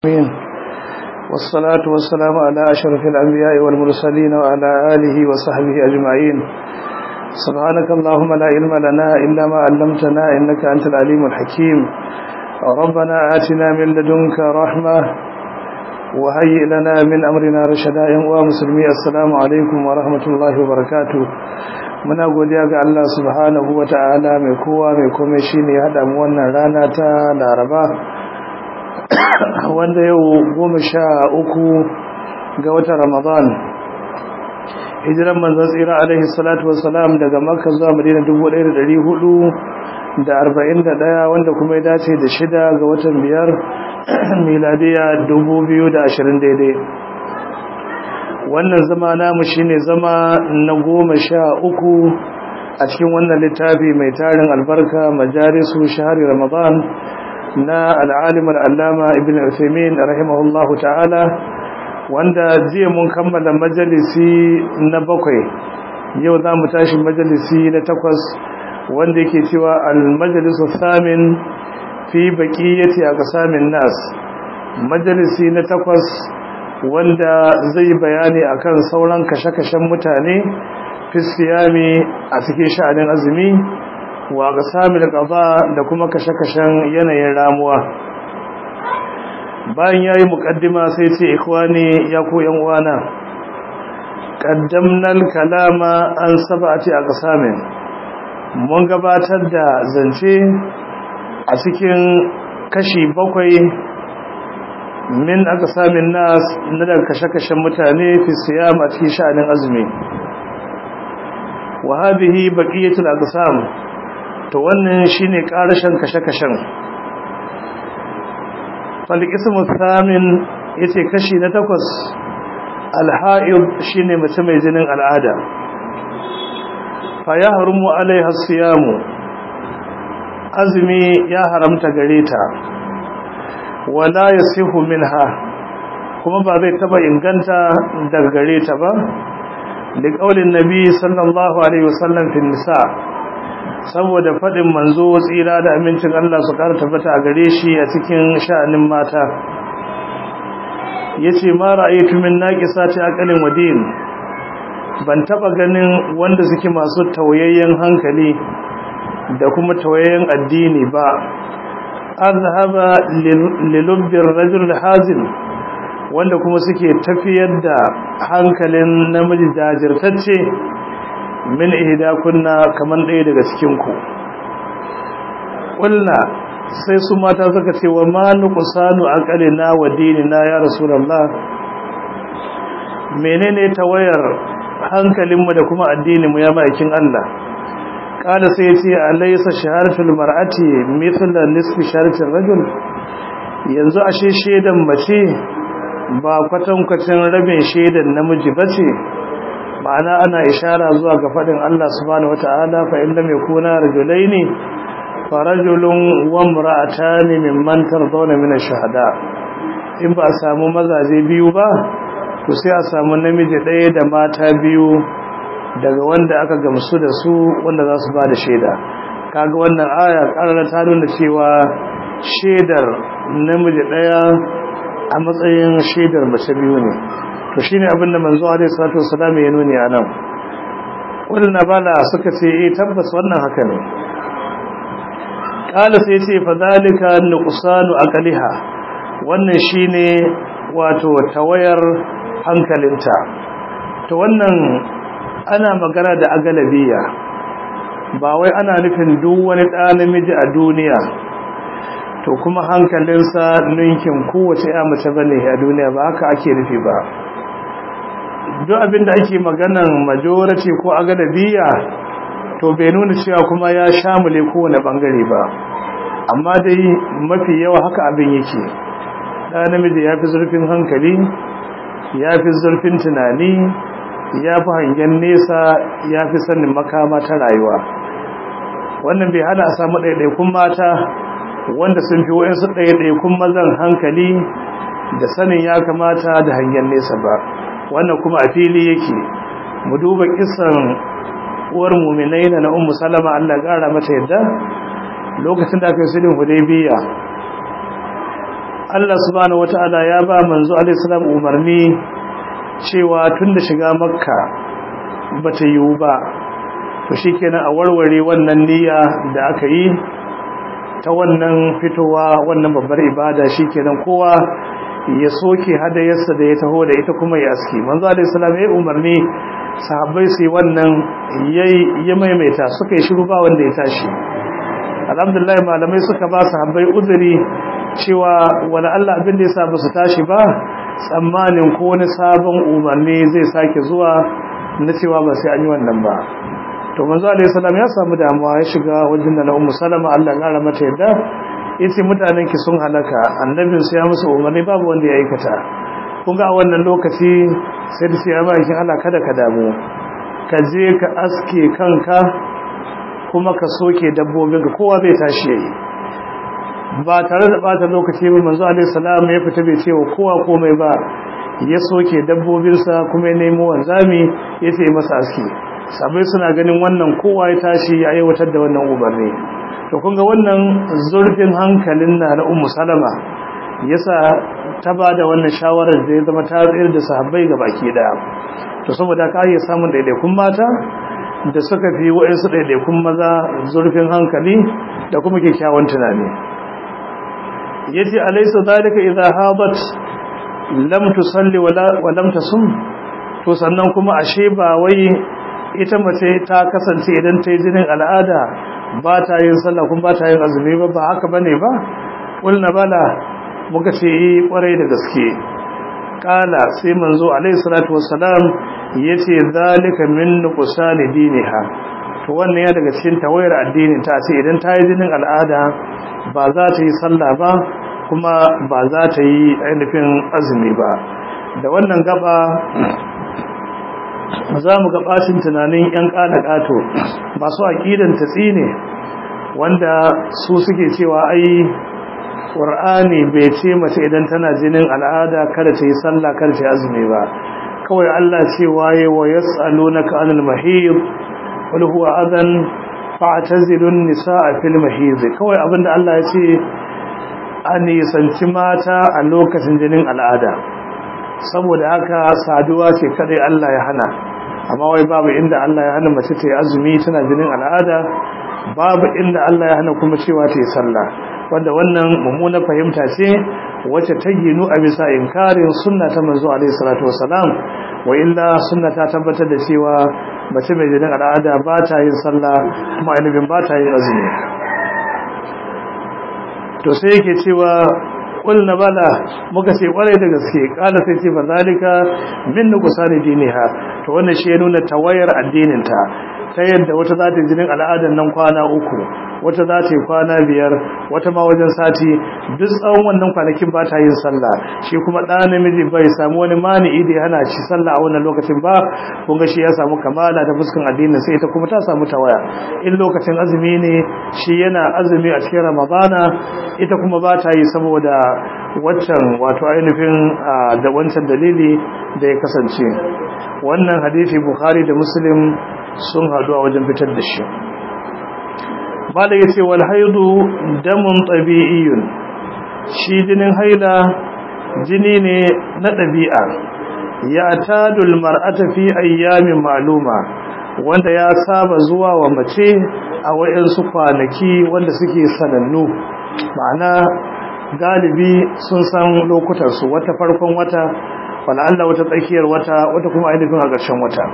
آمين والصلاة والسلام على أشرف الأنبياء والمرسلين وعلى آله وصحبه أجمعين سبحانك اللهم لا علم لنا إلا ما علمتنا إنك أنت العليم الحكيم ربنا آتنا من لدنك رحمة وهيئ لنا من أمرنا رشدا ومسلمي السلام عليكم ورحمة الله وبركاته muna godiya ga Allah subhanahu wa ta'ala mai kowa mai kome shi ne haɗa mu wannan rana ta laraba wanda yau goma sha uku ga watan ramadan hijiran manzan tsira alaihi salatu wasalam daga makka zuwa madina dubu ɗaya da ɗari hudu da arba'in da ɗaya wanda kuma ya dace da shida ga watan biyar miladiya dubu biyu da ashirin daidai wannan zama namu shine zama na goma sha uku a cikin wannan littafi mai tarin albarka majalisu shahari ramadan na al'alim al'allama ibn Uthaymeen rahimahullahu ta'ala wanda jiya mun kammala majalisi na bakwai yau za mu tashi majalisi na takwas wanda yake cewa al-majalisu thamin fi baqiyati aqsamin nas majalisi na takwas wanda zai bayani akan sauran kashe-kashen mutane fi siyami a cikin sha'anin azumi wa aqsamil qada da kuma kashe-kashen yanayin ramuwa bayan yayi muqaddima sai ce ikhwani ya ku yan uwana qaddamna kalama an sab'ati aqsamin mun gabatar da zance a cikin kashi bakwai min aqsamin nas na daga kashe-kashen mutane fi siyam a cikin sha'anin azumi wa hadhihi baqiyatul aqsam to wannan shine karashin kashe-kashen falikismu thamin yace kashi na takwas alha'id shine mace mai jinin al'ada fa yahrumu alaiha siyamu azumi ya haramta gare ta wala yasihu minha kuma ba zai taba inganta daga gare ta ba da kaulin nabi sallallahu alaihi wasallam fi nisa saboda faɗin manzo tsira da amincin Allah su ƙara tabbata a gare shi a cikin sha'anin mata yace ma ra'aytu min naqisati aqalin wadin ban taba ganin wanda suke masu tawayayyen hankali da kuma tawayayyen addini ba azhaba lilubbir rajul hazin wanda kuma suke tafiyar da hankalin namiji jajirtacce min ihda kunna kaman ɗaya daga cikin ku kulna sai su mata suka ce wa ma nuqsanu aqalina wa dinina ya rasulullah menene tawayar hankalinmu da kuma addininmu ya ma'aikin Allah kada sai ce alaysa shaharatul mar'ati mithla nisfi shaharatir rajul yanzu ashe shedan mace ba kwatankwacin rabin shedan namiji bace ma'ana ana ishara zuwa ga fadin Allah subhanahu wata'ala fa in lam yakuna rajulaini fa rajulun wa imra'atan mimman tardawna min ash-shuhada in ba a samu mazaje biyu ba to sai a samu namiji ɗaya da mata biyu daga wanda aka gamsu da su wanda za su ba da shaida kaga wannan aya ƙarar ta nuna cewa shaidar namiji ɗaya a matsayin shaidar mace biyu ne to shi ne abinda manzo alaihi salatu wasalam ya nuni a nan wadanda bala suka ce eh tabbas wannan haka ne kala sai ce fa zalika nuqsanu aqliha wannan shine wato tawayar hankalinta to wannan ana magana da agalabiya ba wai ana nufin duk wani ɗa namiji a duniya to kuma hankalinsa ninkin kowace ya mace bane a duniya ba haka ake nufi ba duk abinda ake maganan majority ko agalabiya to bai nuna cewa kuma ya shamule kowane bangare ba amma dai mafi yawa haka abin yake ɗa namiji ya fi zurfin hankali ya fi zurfin tunani ya fi hangen nesa ya fi sanin makama ta rayuwa wannan bai hana a samu ɗaiɗaikun mata wanda sun fi wa'insu ɗaiɗaikun mazan hankali da sanin ya kamata da hangen nesa ba wannan kuma a fili yake mu duba kisan uwar muminai na ummu salama Allah ƙara mata yadda lokacin da aka yi sulhun hudaybiya Allah subhanahu wata'ala ya ba manzo alaihi salam umarni cewa tun da shiga makka bata yiwu ba to shikenan a warware wannan niyya da aka yi ta wannan fitowa wannan babbar ibada shikenan kowa ya soke hadayarsa da ya taho da ita kuma ya aski manzo alaihi salam ya umarni sahabbai su yi wannan yayi ya maimaita suka yi shiru ba wanda ya tashi alhamdulillah malamai suka ba sahabbai uzuri cewa wala Allah abin da yasa ba su tashi ba tsammanin ko wani sabon umarni zai sake zuwa na cewa ba sai an yi wannan ba to manzo alaihi salam ya samu damuwa ya shiga wajen da ummu salama Allah ya kara mata yadda yace mutanen ki sun halaka annabin su ya musu umarni babu wanda ya aikata kun ga a wannan lokaci sai da ya ba kin Allah kada ka damu ka je ka aske kanka kuma ka soke dabbobin ka kowa bai tashi yayi ba tare da bata lokaci ba manzo alaihi salam ya fita bai ce wa kowa komai ba ya soke dabbobinsa kuma ya nemo wanzami ya ce masa aski sabai suna ganin wannan kowa ya tashi ya aiwatar da wannan umarni to kun ga wannan zurfin hankalin na na ummu salama yasa ta ba da wannan shawarar da ya zama ta tsayar da sahabbai ga baki daya to saboda ka iya samun daidaikun mata da suka fi wa'insu daidaikun maza zurfin hankali da kuma kyakkyawan tunani yace alaysa zalika idha hadat lam tusalli wa lam tasum to sannan kuma ashe ba wai ita mace ta kasance idan ta yi jinin al'ada ba ta yin sallah kuma ba ta yin azumi ba ba haka bane ba kulna bala muka ce yi kwarai da gaske kala sai manzo alaihi salatu wassalam yace zalika min nuqsani diniha to wannan ya daga cikin tawayar addinin ta ce idan ta yi jinin al'ada ba za ta yi sallah ba kuma ba za ta yi ainihin azumi ba da wannan gaba za mu ga bacin tunanin 'yan ƙato masu aƙidan tatsi ne wanda su suke cewa ai ƙur'ani bai ce mace idan tana jinin al'ada kada ta yi sallah kada ta yi azumi ba kawai Allah ce waye wa yas'alunaka anil mahid wal huwa adan fa'tazilun nisaa fil mahid kawai abinda Allah ya ce a nisanci mata a lokacin jinin al'ada saboda haka saduwa ce kadai Allah ya hana amma wai babu inda Allah ya hana mace ta yi azumi tana jinin al'ada babu inda Allah ya hana kuma cewa ta yi sallah wanda wannan mummuna fahimta ce wacce ta ginu a bisa inkarin sunna ta manzo alaihi salatu wasalam wa illa sunna ta tabbatar da cewa mace mai jinin al'ada ba ta yin sallah kuma ainihin ba ta yin azumi to sai yake cewa kulna bala muka ce kwarai da gaske kala sai ce bazalika min nuqsani diniha to wannan shi ya nuna tawayar addinin ta ta yadda wata za ta jinin al'adan nan kwana uku wata za ta yi kwana biyar wata ma wajen sati duk tsawon wannan kwanakin ba ta yin sallah shi kuma ɗa namiji bai samu wani mani'i da ya hana shi sallah a wannan lokacin ba kun ga shi ya samu kamala ta fuskan addinin sai ita kuma ta samu tawaya in lokacin azumi ne shi yana azumi a cikin ramadana ita kuma ba ta yi saboda waccan wato ainihin da wancan dalili da ya kasance wannan hadisi bukhari da muslim sun hadu a wajen fitar da shi bala yace wal haidu damun tabi'iyyun shi jinin haila jini ne na ɗabi'a ya tadul mar'ata fi ayyamin ma'luma wanda ya saba zuwa wa mace a wayansu kwanaki wanda suke sanannu ma'ana galibi sun san lokutan su wata farkon wata wala Allah wata tsakiyar wata wata kuma ainihin a ƙarshen wata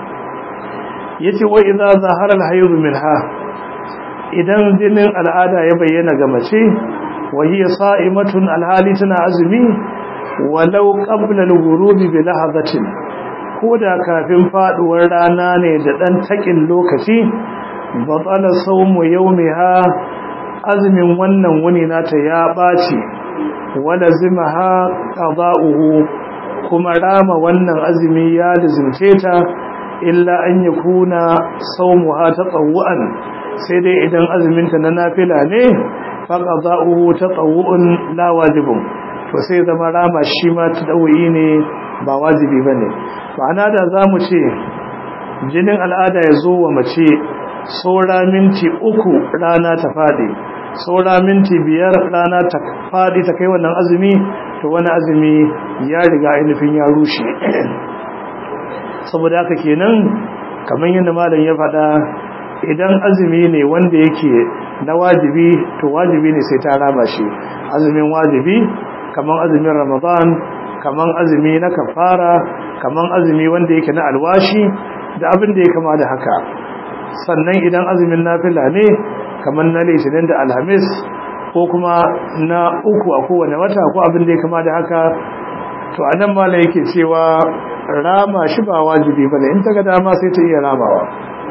yace wa idza zahara al-hayd minha idan jinin al'ada ya bayyana ga mace wa hiya sa'imatun alhali tana azumi walau qabla al-ghurubi bi lahazatin koda kafin faduwar rana ne da dan takin lokaci batala sawmu yawmiha azumin wannan wuni nata ya baci wala zimaha qada'uhu kuma rama wannan azumi ya lazimce ta illa an yakuna sawmuha tatawwan sai dai idan azuminta na nafila ne faqada'uhu tatawwun la wajibun to sai zama rama shi ma tadawi ne ba wajibi bane ma'ana da zamu ce jinin al'ada ya zo wa mace saura minti uku rana ta fadi saura minti biyar rana ta faɗi ta kai wannan azumi to wani azumi ya riga ainihin ya rushe saboda haka kenan kamar yadda malam ya faɗa idan azumi ne wanda yake na wajibi to wajibi ne sai ta rama shi azumin wajibi kamar azumin ramadan kamar azumi na kafara kamar azumi wanda yake na alwashi da abin da ya kama da haka sannan idan azumin nafila ne kamar na litinin da alhamis ko kuma na uku a kowane wata ko abin da ya kama da haka to a nan mala yake cewa rama shi ba wajibi ba in ta ga dama sai ta iya ramawa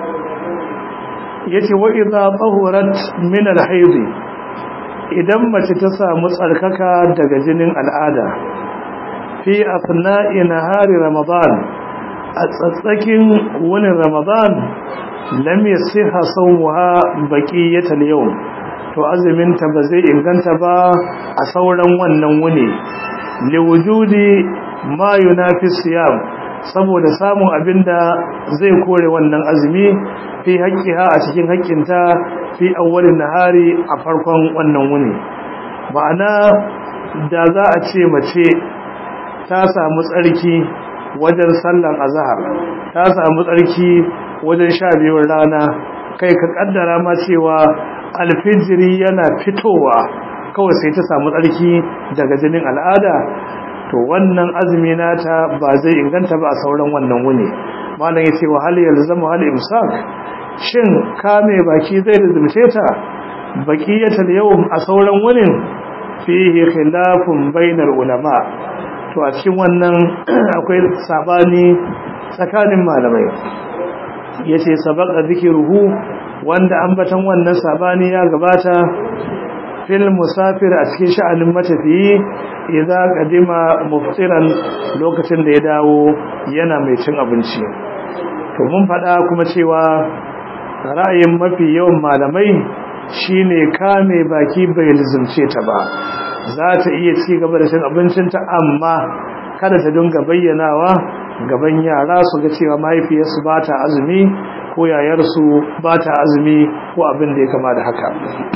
ya ce wa'iza tsahurat min alhaizi idan mace ta samu tsarkaka daga jinin al'ada fi asna'i nahari ramadan a tsatsakin wani ramadan lam yasiha sawmuha baqiyatal yawm to azumin ta ba zai inganta ba a sauran wannan wuni liwujudi ma yunafi siyam saboda samun abinda zai kore wannan azumi fi haqqiha a cikin haƙƙinta fi awwalin nahari a farkon wannan wuni ma'ana da za a ce mace ta samu tsarki wajen sallan azhar ta samu tsarki wajen sha biyun rana kai ka kaddara ma cewa alfijiri yana fitowa kawai sai ta samu tsarki daga jinin al'ada to wannan azumi nata ba zai inganta ba a sauran wannan wuni malam yace wa hal yalzamu hal imsak shin kame baki zai lazumce ta baqiyatul yawm a sauran wunin fihi khilafun bainar ulama to a cikin wannan akwai sabani tsakanin malamai yace sabaqa zikruhu wanda ambatan wannan sabani ya gabata fil musafir a cikin sha'anin matafiyi idza qadima muftiran lokacin da ya dawo yana mai cin abinci to mun faɗa kuma cewa ra'ayin mafi yawan malamai shine kame baki bai lizumce ta ba za ta iya ci gaba da cin abincinta amma kada ta dinga bayyanawa gaban yara su ga cewa mahaifiyarsu ba ta azumi ko yayarsu ba ta azumi ko abin da ya kama da haka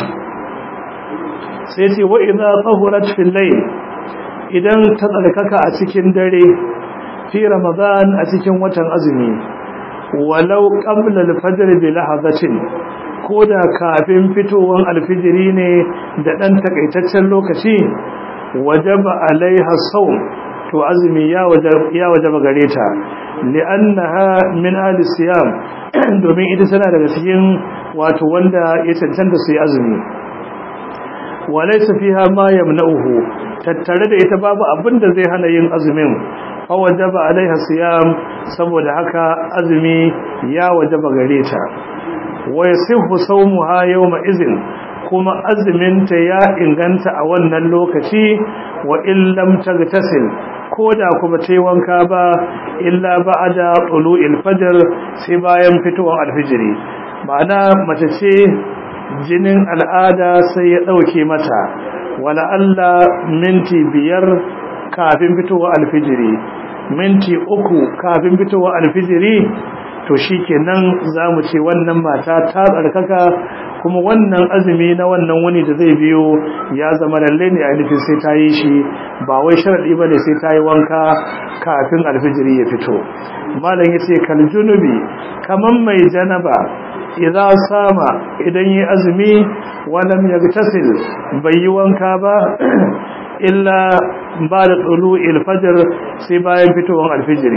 sai ce wa idza tahurat fil layl idan ta tsarkaka a cikin dare fi ramadan a cikin watan azumi walau qabla al-fajr bi lahazatin koda kafin fitowar alfijiri ne da dan takaitaccen lokaci wajaba alaiha sawm to azumi ya wajaba ya wajaba gare ta li'annaha min ahli siyam domin ita tana daga cikin wato wanda ya cancanta su yi azumi walaysa fiha ma yamna'uhu tattare da ita babu abin da zai hana yin azumin fa wajaba alaiha siyam saboda haka azumi ya wajaba gare ta wa yasihu sawmuha yawma izin kuma azuminta ya inganta a wannan lokaci wa illam tagtasil koda kuma tayi wanka ba illa ba'da tulu'il fajr sai bayan fitowar alfijiri ma'ana mace ce jinin al'ada sai ya dauke mata wala Allah minti biyar kafin fitowar alfijiri minti uku kafin fitowar alfijiri to shikenan zamu ce wannan mata ta tsarkaka kuma wannan azumi na wannan wani da zai biyo ya zama lalle ne ainihin sai ta yi shi ba wai sharadi bane sai ta yi wanka kafin alfijiri ya fito malam yace kal junubi kaman mai janaba idza sama idan yi azumi walam yagtasil bai yi wanka ba illa ba da tsulu ilfajar sai bayan fitowar alfijiri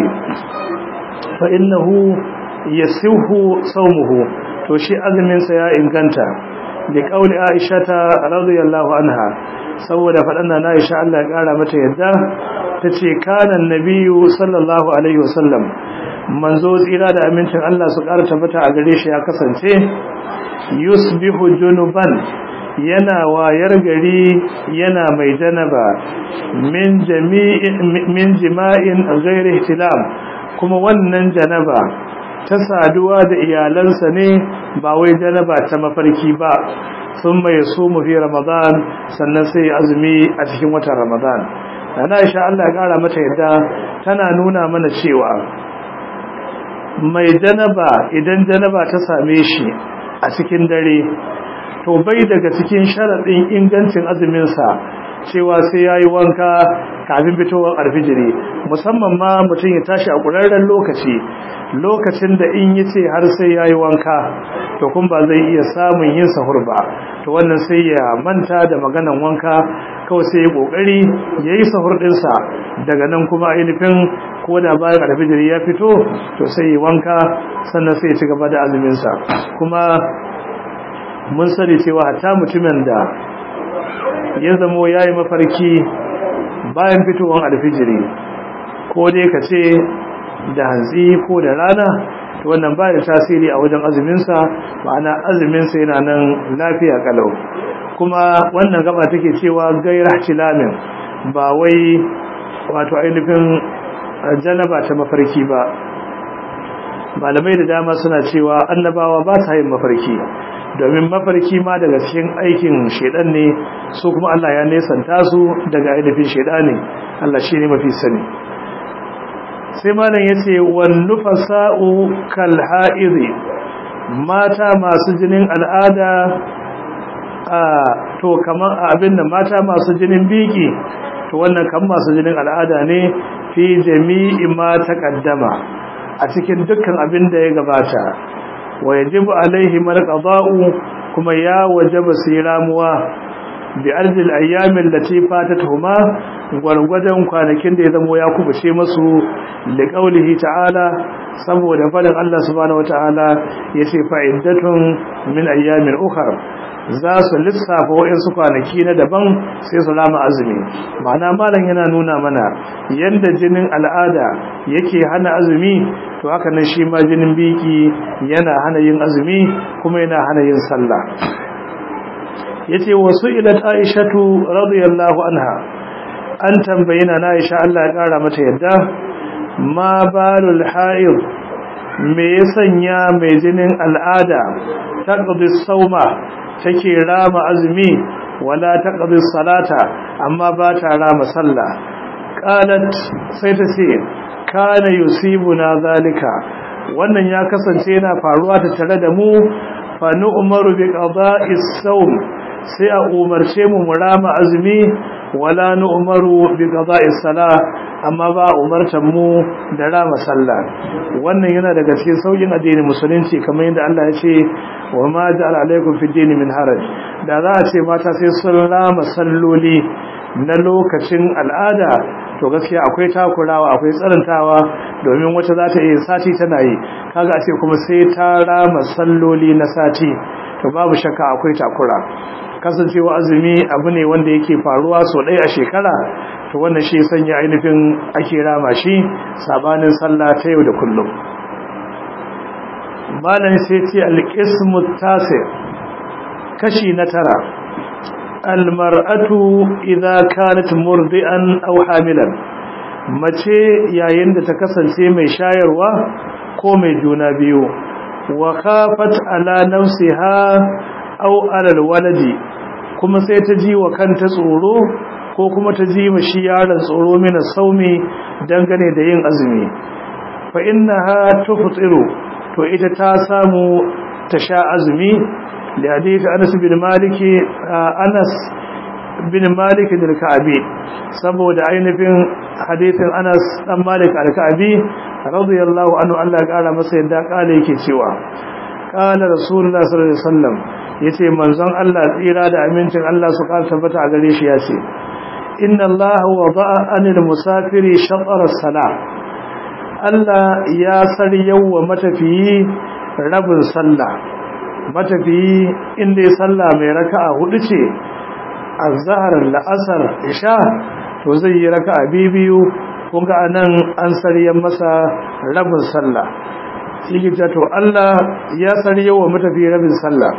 fa innahu yasihu sawmuhu to shi azumin sa ya inganta da kauli Aisha ta radiyallahu anha saboda fadan na Aisha Allah ya kara mata yadda tace kana annabiyyu sallallahu alaihi wasallam manzo tsira da amincin Allah su kara tabbata a gare shi ya kasance yusbihu junuban yana wayar gari yana mai janaba min jami'in min jima'in ghairi ihtilam kuma wannan janaba ta saduwa da iyalansa ne ba wai janaba ta mafarki ba sun mai so mu fi ramadan sannan sai azumi a cikin watan ramadan na Aisha Allah ya kara mata yadda tana nuna mana cewa mai janaba idan janaba ta same shi a cikin dare to bai daga cikin sharaɗin ingancin azuminsa cewa sai ya yi wanka kafin fitowar alfijiri musamman ma mutum ya tashi a ƙurarren lokaci lokacin da in yi ce har sai ya yi wanka to kun ba zai iya samun yin sahur ba to wannan sai ya manta da maganan wanka kawai sai ya ƙoƙari ya yi sahur ɗinsa daga nan kuma ainihin ko da bayan alfijiri ya fito to sai ya wanka sannan sai ya ci gaba da azuminsa kuma mun sani cewa hatta mutumin da ya zamo ya yi mafarki bayan fitowar alfijiri ko dai ka ce da hantsi ko da rana to wannan ba da tasiri a wajen azuminsa ma'ana azuminsa yana nan lafiya kalau kuma wannan gaba take cewa gaira tilamin ba wai wato ainihin janaba ta mafarki ba malamai da dama suna cewa annabawa ba sa yin mafarki domin mafarki ma daga cikin aikin shedan ne su kuma Allah ya nesanta su daga ainihin shedani Allah shi ne mafi sani sai malam ya ce wan nufasa'u kal ha'izi mata masu jinin al'ada a to kamar abin da mata masu jinin biki to wannan kan masu jinin al'ada ne fi jami'i ma taqaddama a cikin dukkan abin da ya gabata wa yajibu alaihi marqada'u kuma ya wajaba siramuwa bi arzil ayyamin lati fatatuhuma gwargwadon kwanakin da ya zamo ya kubuce masu liqaulihi ta'ala saboda fadin Allah subhanahu wataala yace fa'iddatun min ayyamin ukhra za su lissafa waɗansu kwanaki na daban sai su lama azumi ma'ana malam yana nuna mana yadda jinin al'ada yake hana azumi to haka nan shi ma jinin biki yana hana yin azumi kuma yana hana yin sallah yace wasu ilat aishatu radiyallahu anha an tambayi na Aisha Allah ya kara mata yadda ma balul haid me ya sanya mai jinin al'ada taqdi sauma take rama azumi wala taqdi salata amma ba ta rama sallah qalat sai ta ce kana yusibuna zalika wannan ya kasance yana faruwa ta tare da mu fa nu'maru bi qada'is sawm sai a umarce mu mu rama azumi wala nu'maru bi qada'is salah amma ba umartan mu da rama sallah wannan yana daga cikin saukin addinin musulunci kamar yadda Allah ya ce wa ma ja'ala alaikum fi dini min haraj da za a ce mata sai sun rama salloli na lokacin al'ada to gaskiya akwai takurawa akwai tsarantawa domin wata za ta iya sati tana yi kaga a ce kuma sai ta rama salloli na sati to babu shakka akwai takura kasancewa azumi abu ne wanda yake faruwa so ɗaya a shekara to wannan shi sanya ainihin ake rama shi sabanin sallah ta yau da kullum malam sai ce alqismu tasi kashi na tara almar'atu idza kanat murdi'an aw hamilan mace yayin da ta kasance mai shayarwa ko mai juna biyu wa khafat ala nafsiha aw ala alwaladi kuma sai ta ji wa kanta tsoro ko kuma ta ji ma shi yaron tsoro mina saumi dangane da yin azumi fa innaha tuftiru to ita ta samu ta sha azumi da hadisi Anas bin Malik Anas bin Malik al-Ka'bi saboda ainihin hadisin Anas dan Malik al-Ka'bi radiyallahu anhu Allah ya kara masa yadda kale yake cewa qala rasulullah sallallahu alaihi wasallam yace manzon Allah tsira da amincin Allah su kara tabbata a gare shi yace inna Allah wada'a anil musafiri shatr as-salah Allah ya saryawa matafiyi rabin sallah matafiyi inda ya sallah mai raka'a hudu ce azhar la'asar isha to zai yi raka'a biyu kun ga anan an saryan masa rabin sallah shi to Allah ya saryawa matafiyi rabin sallah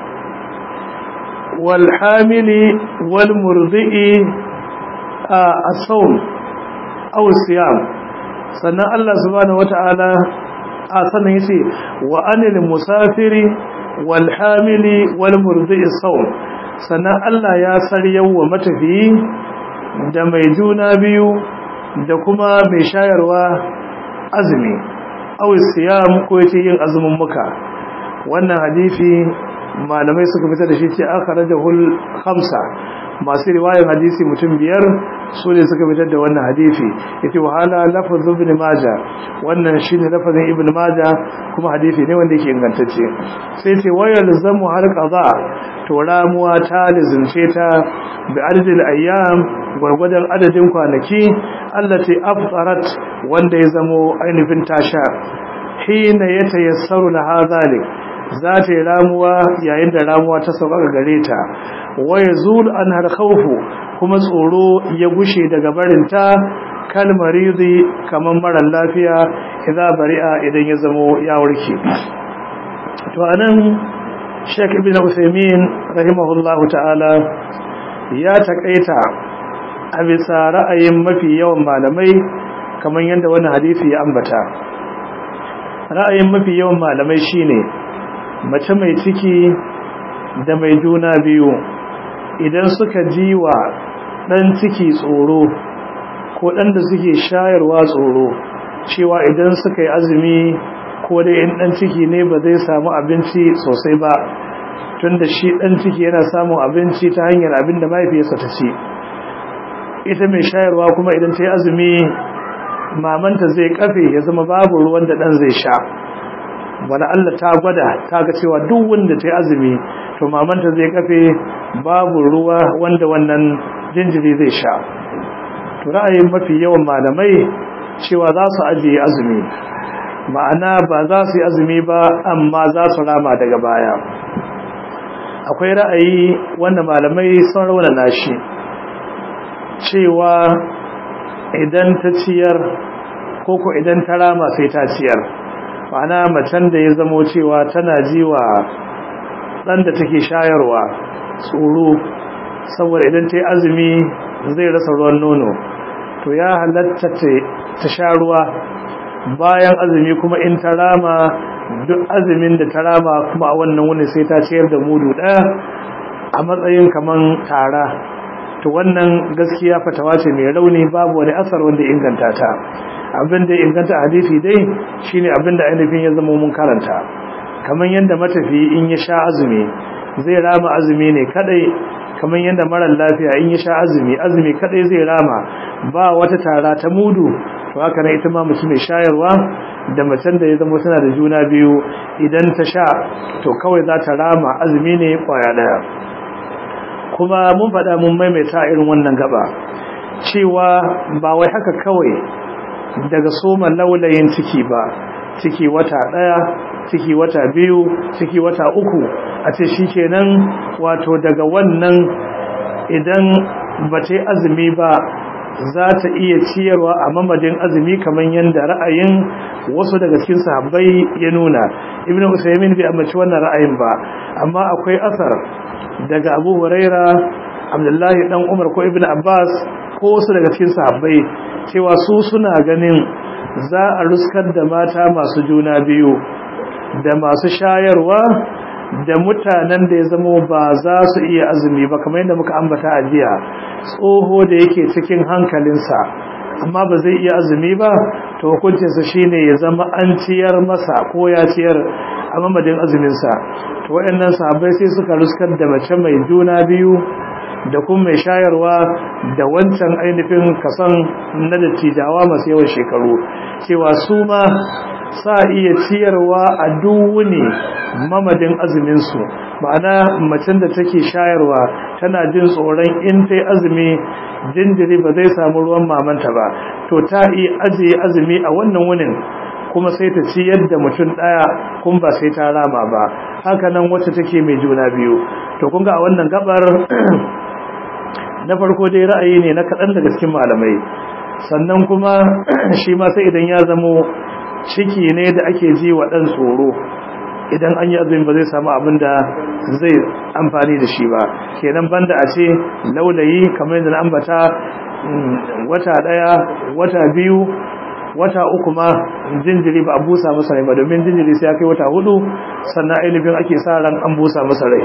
wal hamili wal murdi'i as-sawm aw siyam sannan Allah subhanahu wata'ala a sannan yace wa anil musafiri wal hamili wal murdi'i sawm sannan Allah ya saryawa matafiyi da mai juna biyu da kuma mai shayarwa azumi aw siyam ko yace yin azumin muka wannan hadisi malamai suka fitar da shi ce akhrajahul khamsa masu riwayar hadisi mutum biyar su ne suka fitar da wannan hadisi yace wahala lafazin ibn majah wannan shine lafazin ibn majah kuma hadisi ne wanda yake ingantacce sai ce wayal zamu har qaza to ramuwa ta lizince ta bi adadil ayyam gwargwadon adadin kwanaki allati aftarat wanda ya zamo ainihin tasha hina yatayassaru laha zalik za ta yi ramuwa yayin da ramuwa ta sauka gare ta waya zul an har khawfu kuma tsoro ya gushe daga barinta kal maridi kaman mara lafiya idan bari'a idan ya zamo ya warke to anan Sheikh Ibn Uthaymeen rahimahullahu ta'ala ya takaita a bisa ra'ayin mafi yawan malamai kamar yadda wannan hadisi ya ambata ra'ayin mafi yawan malamai shine mace mai ciki da mai juna biyu idan suka ji wa ɗan ciki tsoro ko ɗan da suke shayarwa tsoro cewa idan suka yi azumi ko dai in ɗan ciki ne ba zai samu abinci sosai ba tun da shi ɗan ciki yana samun abinci ta hanyar abin da mahaifiyarsa ta ci ita mai shayarwa kuma idan ta yi azumi mamanta zai kafe ya zama babu ruwan da ɗan zai sha wani Allah ta gwada ta ga cewa duk wanda ta yi azumi to mamanta zai kafe babu ruwa wanda wannan jinjiri zai sha to ra'ayin mafi yawan malamai cewa za su ajiye azumi ma'ana ba za su yi azumi ba amma za su rama daga baya akwai ra'ayi wanda malamai sun raunana shi cewa idan ta ciyar koko idan ta rama sai ta ciyar ma'ana macen da ya zamo cewa tana jiwa ɗan da take shayarwa tsoro saboda idan ta yi azumi zai rasa ruwan nono to ya halatta ta sha ruwa bayan azumi kuma in ta rama duk azumin da ta rama kuma a wannan wuni sai ta ciyar da mudu ɗaya a matsayin kaman tara to wannan gaskiya fatawa ce mai rauni babu wani asar wanda inganta ta abin da inganta hadisi dai shine abin da ainihin ya zama mun karanta kamar yadda matafi in ya sha azumi zai rama azumi ne kadai kamar yadda marar lafiya in ya sha azumi azumi kadai zai rama ba wata tara ta mudu to haka nan ita ma mace mai shayarwa da macen da ya zama tana da juna biyu idan ta sha to kawai za ta rama azumi ne kwaya daya kuma mun faɗa mun maimaita irin wannan gaba cewa ba wai haka kawai daga soma laulayin ciki ba ciki wata ɗaya ciki wata biyu ciki wata uku a ce shi kenan wato daga wannan idan ba ta yi azumi ba za ta iya ciyarwa a mamadin azumi kamar yadda ra'ayin wasu daga cikin sahabbai ya nuna ibn usaymin bai amince wannan ra'ayin ba amma akwai asar daga abu huraira abdullahi dan umar ko ibn abbas ko wasu daga cikin sahabbai cewa su suna ganin za a ruskar da mata masu juna biyu da masu shayarwa da mutanen da ya zamo ba za su iya azumi ba kamar yadda muka ambata a jiya tsoho da yake cikin hankalinsa amma ba zai iya azumi ba to hukuncinsa shine ya zama an ciyar masa ko ya ciyar a mamadin azuminsa to waɗannan sahabbai sai suka ruskar da mace mai juna biyu da kuma mai shayarwa da wancan ainihin kasan na dattijawa masu yawan shekaru cewa su ma sa iya ciyarwa a duwuni mamadin azuminsu ma'ana macen da take shayarwa tana jin tsoron in ta azumi jinjiri ba zai samu ruwan mamanta ba to ta iya ajiye azumi a wannan wunin kuma sai ta ci yadda mutum ɗaya kun ba sai ta rama ba haka nan wacce take mai juna biyu to kun ga a wannan gabar na farko dai ra'ayi ne na kaɗan daga cikin malamai sannan kuma shi ma sai idan ya zamo ciki ne da ake ji wa ɗan tsoro idan an yi azumi ba zai samu abin da zai amfani da shi ba kenan banda a ce laulayi kamar yadda na ambata wata ɗaya wata biyu wata uku ma jinjiri ba a busa masa rai ba domin jinjiri sai ya kai wata hudu sannan ainihin ake sa ran an busa masa rai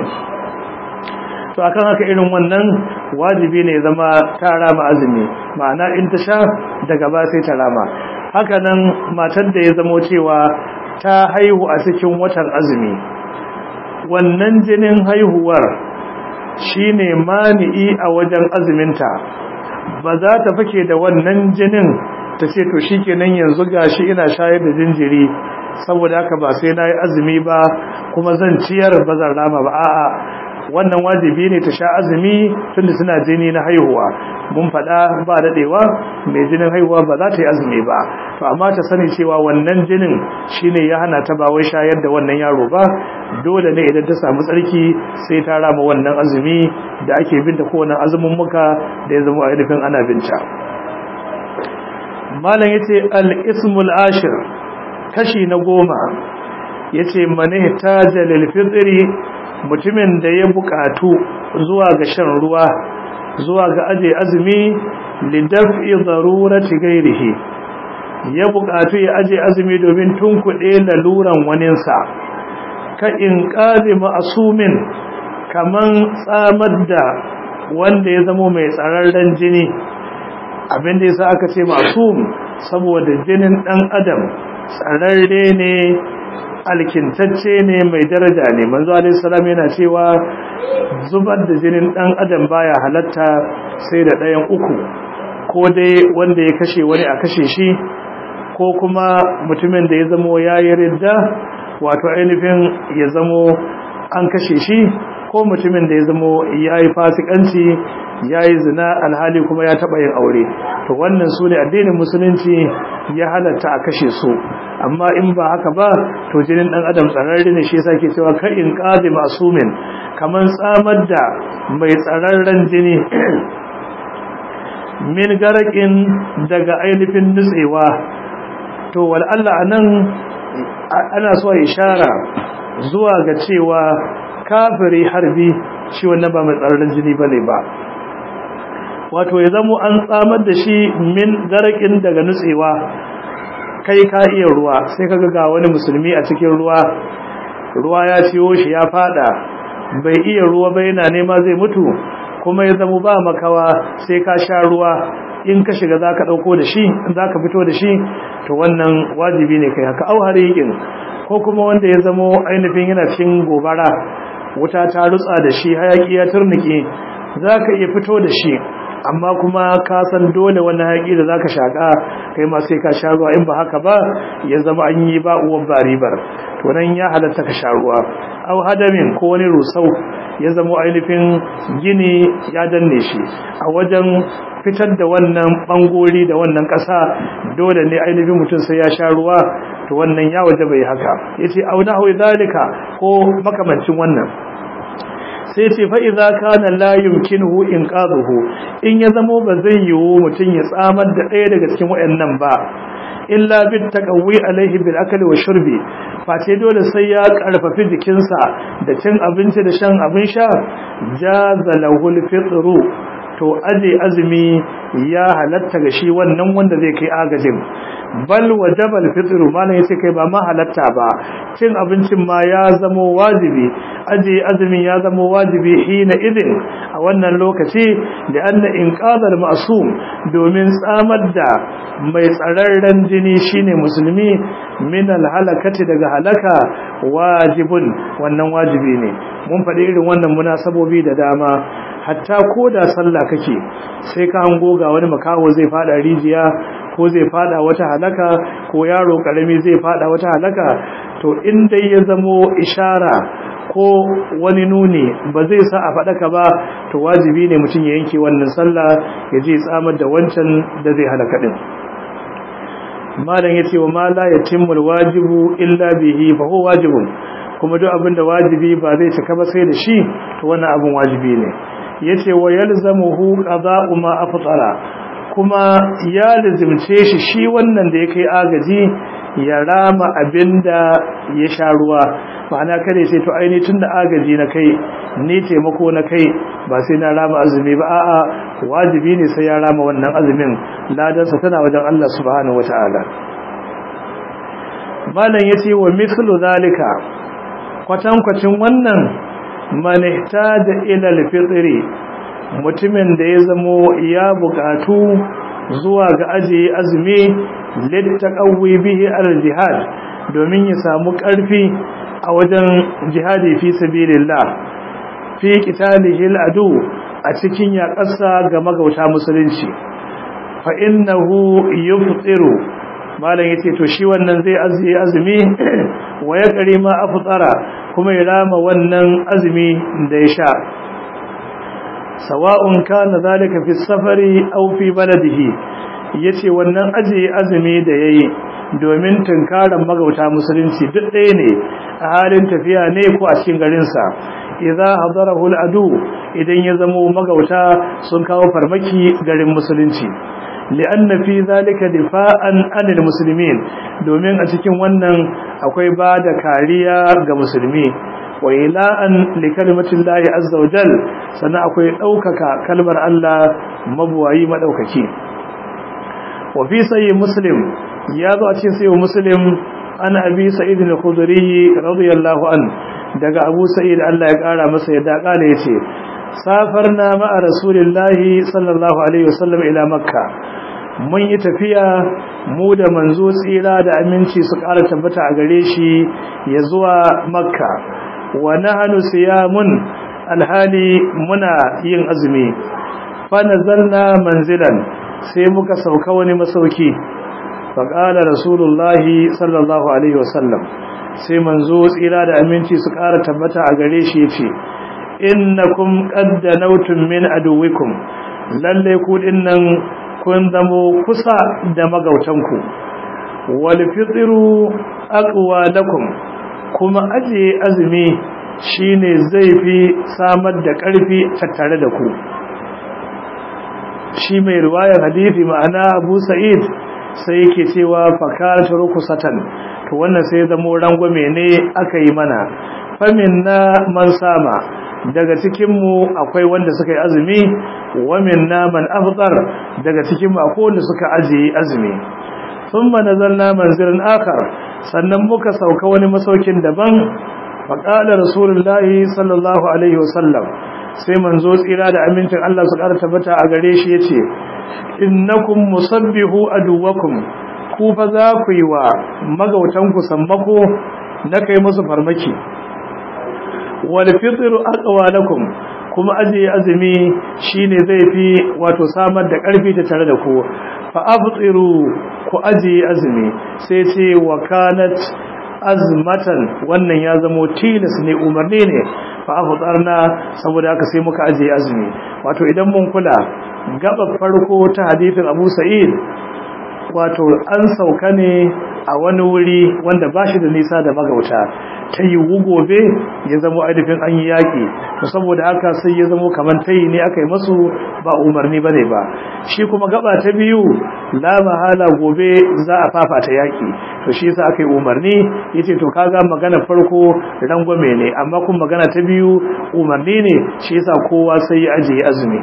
to akan haka irin wannan wajibi ne zama ta rama azumi ma'ana in ta sha daga ba sai ta rama haka nan matar da ya zamo cewa ta haihu a cikin watan azumi wannan jinin haihuwar shine mani'i a wajen azuminta ba za ta fake da wannan jinin ta ce to shikenan yanzu gashi ina shayar da jinjiri saboda haka ba sai nayi azumi ba kuma zan ciyar ba zan rama ba a'a wannan wajibi ne ta sha azumi tunda suna jini na haihuwa mun faɗa ba daɗewa mai jinin haihuwa ba za ta yi azumi ba to amma ta sani cewa wannan jinin shine ya hana ta ba wai shayar da wannan yaro ba dole ne idan ta samu tsarki sai ta rama wannan azumi da ake binta ko wannan azumin muka da ya zama ainihin ana binta malam yace al-ismul ashir kashi na goma yace mane taja lil fitri mutumin da ya bukatu zuwa ga shan ruwa zuwa ga aje azumi lidaf'i darurati gairihi ya bukatu ya aje azumi domin tunkuɗe laluran waninsa ka in qazi ma'sumin kaman tsamar da wanda ya zamo mai tsararren jini abin da yasa aka ce masum saboda jinin dan adam tsararre ne alkintacce ne mai daraja ne manzo alaihi salam yana cewa zubar da jinin dan adam baya halatta sai da ɗayan uku ko dai wanda ya kashe wani a kashe shi ko kuma mutumin da ya zamo yayi ridda wato ainihin ya zamo an kashe shi ko mutumin da ya zamo yayi fasikanci yayi zina alhali kuma ya taba yin aure to wannan su ne addinin musulunci ya halatta a kashe su amma in ba haka ba to jinin dan adam tsararre ne shi yasa ke cewa ka in qazi masumin kaman tsamar da mai tsararren jini min garakin daga ainihin nutsewa to wal Allah anan ana so ishara zuwa ga cewa kafiri harbi shi wannan ba mai tsararren jini bane ba wato ya zamo an tsamar da shi min garakin daga nutsewa kai ka iya ruwa sai kaga ga wani musulmi a cikin ruwa ruwa ya ciyo shi ya fada bai iya ruwa ba yana nema zai mutu kuma ya zama ba makawa sai ka sha ruwa in ka shiga zaka dauko da shi zaka fito da shi to wannan wajibi ne kai haka au hariqin ko kuma wanda ya zama ainihin yana cikin gobara wuta ta rutsa da shi hayaki ya turnike zaka iya fito da shi amma kuma ka san dole wannan haƙi da zaka shaka kai ma sai ka sha ruwa in ba haka ba ya zama an yi ba uwan baribar to nan ya halatta ka sha ruwa aw hadamin ko wani rusau ya zama ainihin gini ya danne shi a wajen fitar da wannan bangori da wannan ƙasa dole ne ainihin mutum sai ya sha ruwa to wannan ya waje bai haka yace aw nahu zalika ko makamancin wannan sai ce fa idza kana la yumkinuhu inqadhuhu in ya zamo ba zai yiwu mutun ya tsamar da ɗaya daga cikin wayannan ba illa bit taqawi alaihi bil akli wa shurbi face dole sai ya karfafi jikinsa da cin abinci da shan abin sha jaza lahul fitru to aje azumi ya halatta ga shi wannan wanda zai kai agajin bal wajaba al-fitr malan yace kai ba ma halatta ba cin abincin ma ya zama wajibi aje azumin ya zama wajibi hina idin a wannan lokaci da anna inqadar ma'sum domin tsamar da mai tsararren jini shine musulmi min al-halakati daga halaka wajibun wannan wajibi ne mun faɗi irin wannan munasabobi da dama hatta ko da sallah kake sai ka hango ga wani makaho zai fada rijiya ko zai fada wata halaka ko yaro karami zai fada wata halaka to in dai ya zamo ishara ko wani nuni ba zai sa a faɗaka ba to wajibi ne mutum ya yanke wannan sallah ya je tsamar da wancan da zai halaka din malam yace wa ma la yatimul wajibu illa bihi fa huwa wajibun kuma duk abinda wajibi ba zai cika ba sai da shi to wannan abin wajibi ne yace wa yalzamuhu qada'u ma aftara kuma ya lazimce shi shi wannan da ya kai agaji ya rama abinda ya sha ruwa ma'ana kada sai to aini tunda agaji na kai ni taimako na kai ba sai na rama azumi ba a'a wajibi ne sai ya rama wannan azumin ladansa tana wajen Allah subhanahu wataala malam yace wa mithlu zalika kwatankwacin wannan man ihtaja ila al-fitri mutumin da ya zamo ya bukatu zuwa ga ajiye azumi littaqawi bihi al-jihad domin ya samu karfi a wajen jihadi fi sabilillah fi qitalihi adu a cikin yaƙarsa ga magauta musulunci fa innahu yuftiru malam yace to shi wannan zai azumi azumi wa ya kare ma aftsara kuma ya rama wannan azumi da ya sha sawa'un kana zalika fi safari aw fi baladihi yace wannan aje azumi da yayi domin tunkaran magauta musulunci duk ɗaya ne a halin tafiya ne ko a cikin garin sa idza hadarahu al-adu idan ya zamo magauta sun kawo farmaki garin musulunci li'anna fi zalika difa'an 'anil muslimin domin a cikin wannan akwai ba da kariya ga musulmi wa ila'an li kalimatin lahi azza wa jal sannan akwai ɗaukaka kalmar Allah mabuwayi madaukaki wa fi sayyi muslim ya zo a cikin sayyi muslim an abi sa'id al-khudri radiyallahu an daga abu sa'id Allah ya kara masa yadda kala yace safarna ma'a rasulillahi sallallahu alaihi wasallam ila makka mun yi tafiya mu da manzo tsira da aminci su ƙara tabbata a gare shi ya zuwa makka wa nahnu siyamun alhali muna yin azumi fa nazalna manzilan sai muka sauka wani masauki fa qala rasulullahi sallallahu alaihi wasallam sai manzo tsira da aminci su ƙara tabbata a gare shi yace innakum qad danawtum min aduwikum lalle ku dinnan kun zamo kusa da magautanku wal fitru aqwa lakum kuma aje azumi shine zai fi samar da ƙarfi tattare da ku shi mai riwayar hadisi ma'ana Abu Sa'id sai yake cewa fakaratu rukusatan to wannan sai zamo rangwame ne aka yi mana faminna man sama daga cikinmu akwai wanda suka yi azumi wa minna man afṭar daga cikinmu akwai wanda suka ajiye azumi thumma nazalna manzilan akhar sannan muka sauka wani masaukin daban fa qala rasulullahi sallallahu alaihi wasallam sai manzo tsira da amincin Allah su ƙara tabbata a gare shi yace innakum musabbihu aduwakum ku fa za ku yi wa magautanku sammako na kai musu farmaki wal fitru aqwa lakum kuma ajiye azumi shine zai fi wato samar da karfi ta tare da ku fa aftiru ku ajiye azumi sai ce wa kanat azmatan wannan ya zamo tilas ne umarni ne fa aftarna saboda haka sai muka ajiye azumi wato idan mun kula gaba farko ta hadisin Abu Sa'id wato an sauka ne a wani wuri wanda ba shi da nisa da magauta ta yi gobe ya zama ainihin an yi yaƙi to saboda haka sai ya zama kamar tayi ne aka yi masu ba umarni ba ne ba shi kuma gaba ta biyu la mahala gobe za a fafata yaƙi to shi yasa aka yi umarni yace to kaga magana farko rangwame ne amma kuma magana ta biyu umarni ne shi yasa kowa sai ya ajiye azumi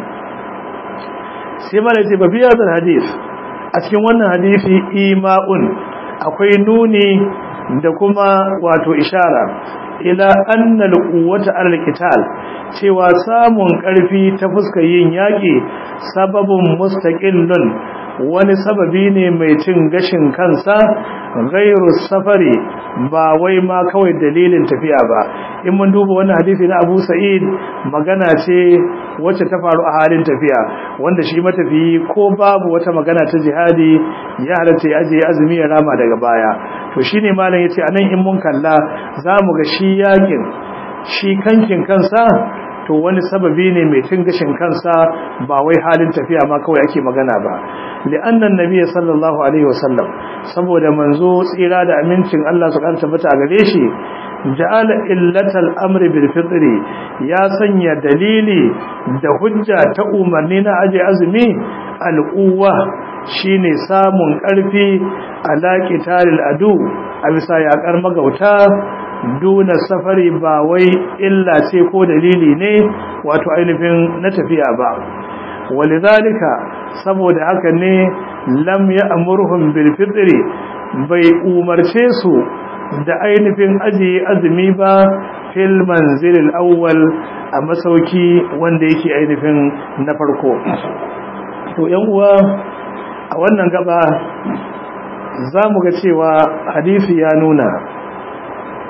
sai mala ce babiya da hadith a cikin wannan hadisi ima'un akwai nuni da kuma wato ishara ila annal quwwata alal qital cewa samun karfi ta fuskar yin yaki sababun mustaqillun wani sababi ne mai cin gashin kansa gairu safari ba wai ma kawai dalilin tafiya ba in mun duba wannan hadisi na Abu Sa'id magana ce wacce ta faru a halin tafiya wanda shi matafiyi ko babu wata magana ta jihadi ya halatta ya aje azumi ya rama daga baya to shine malam yace anan in mun kalla zamu ga shi yakin shi kankin kansa to wani sababi ne mai cin gashin kansa ba wai halin tafiya ma kawai ake magana ba li'annan nabiyyi sallallahu alaihi wasallam saboda manzo tsira da amincin Allah su karanta mata a gare shi ja'ala illatal amri bil fitri ya sanya dalili da hujja ta umarni na aje azumi al'uwa shine samun karfi ala qitalil adu a bisa yakar magauta duna safari ba wai illa ce ko dalili ne wato ainihin na tafiya ba walidhalika saboda haka ne lam ya'murhum bil fitri bai umarce su da ainihin ajiye azumi ba fil manzilil awwal a masauki wanda yake ainihin na farko to yan uwa a wannan gaba za mu ga cewa hadisi ya nuna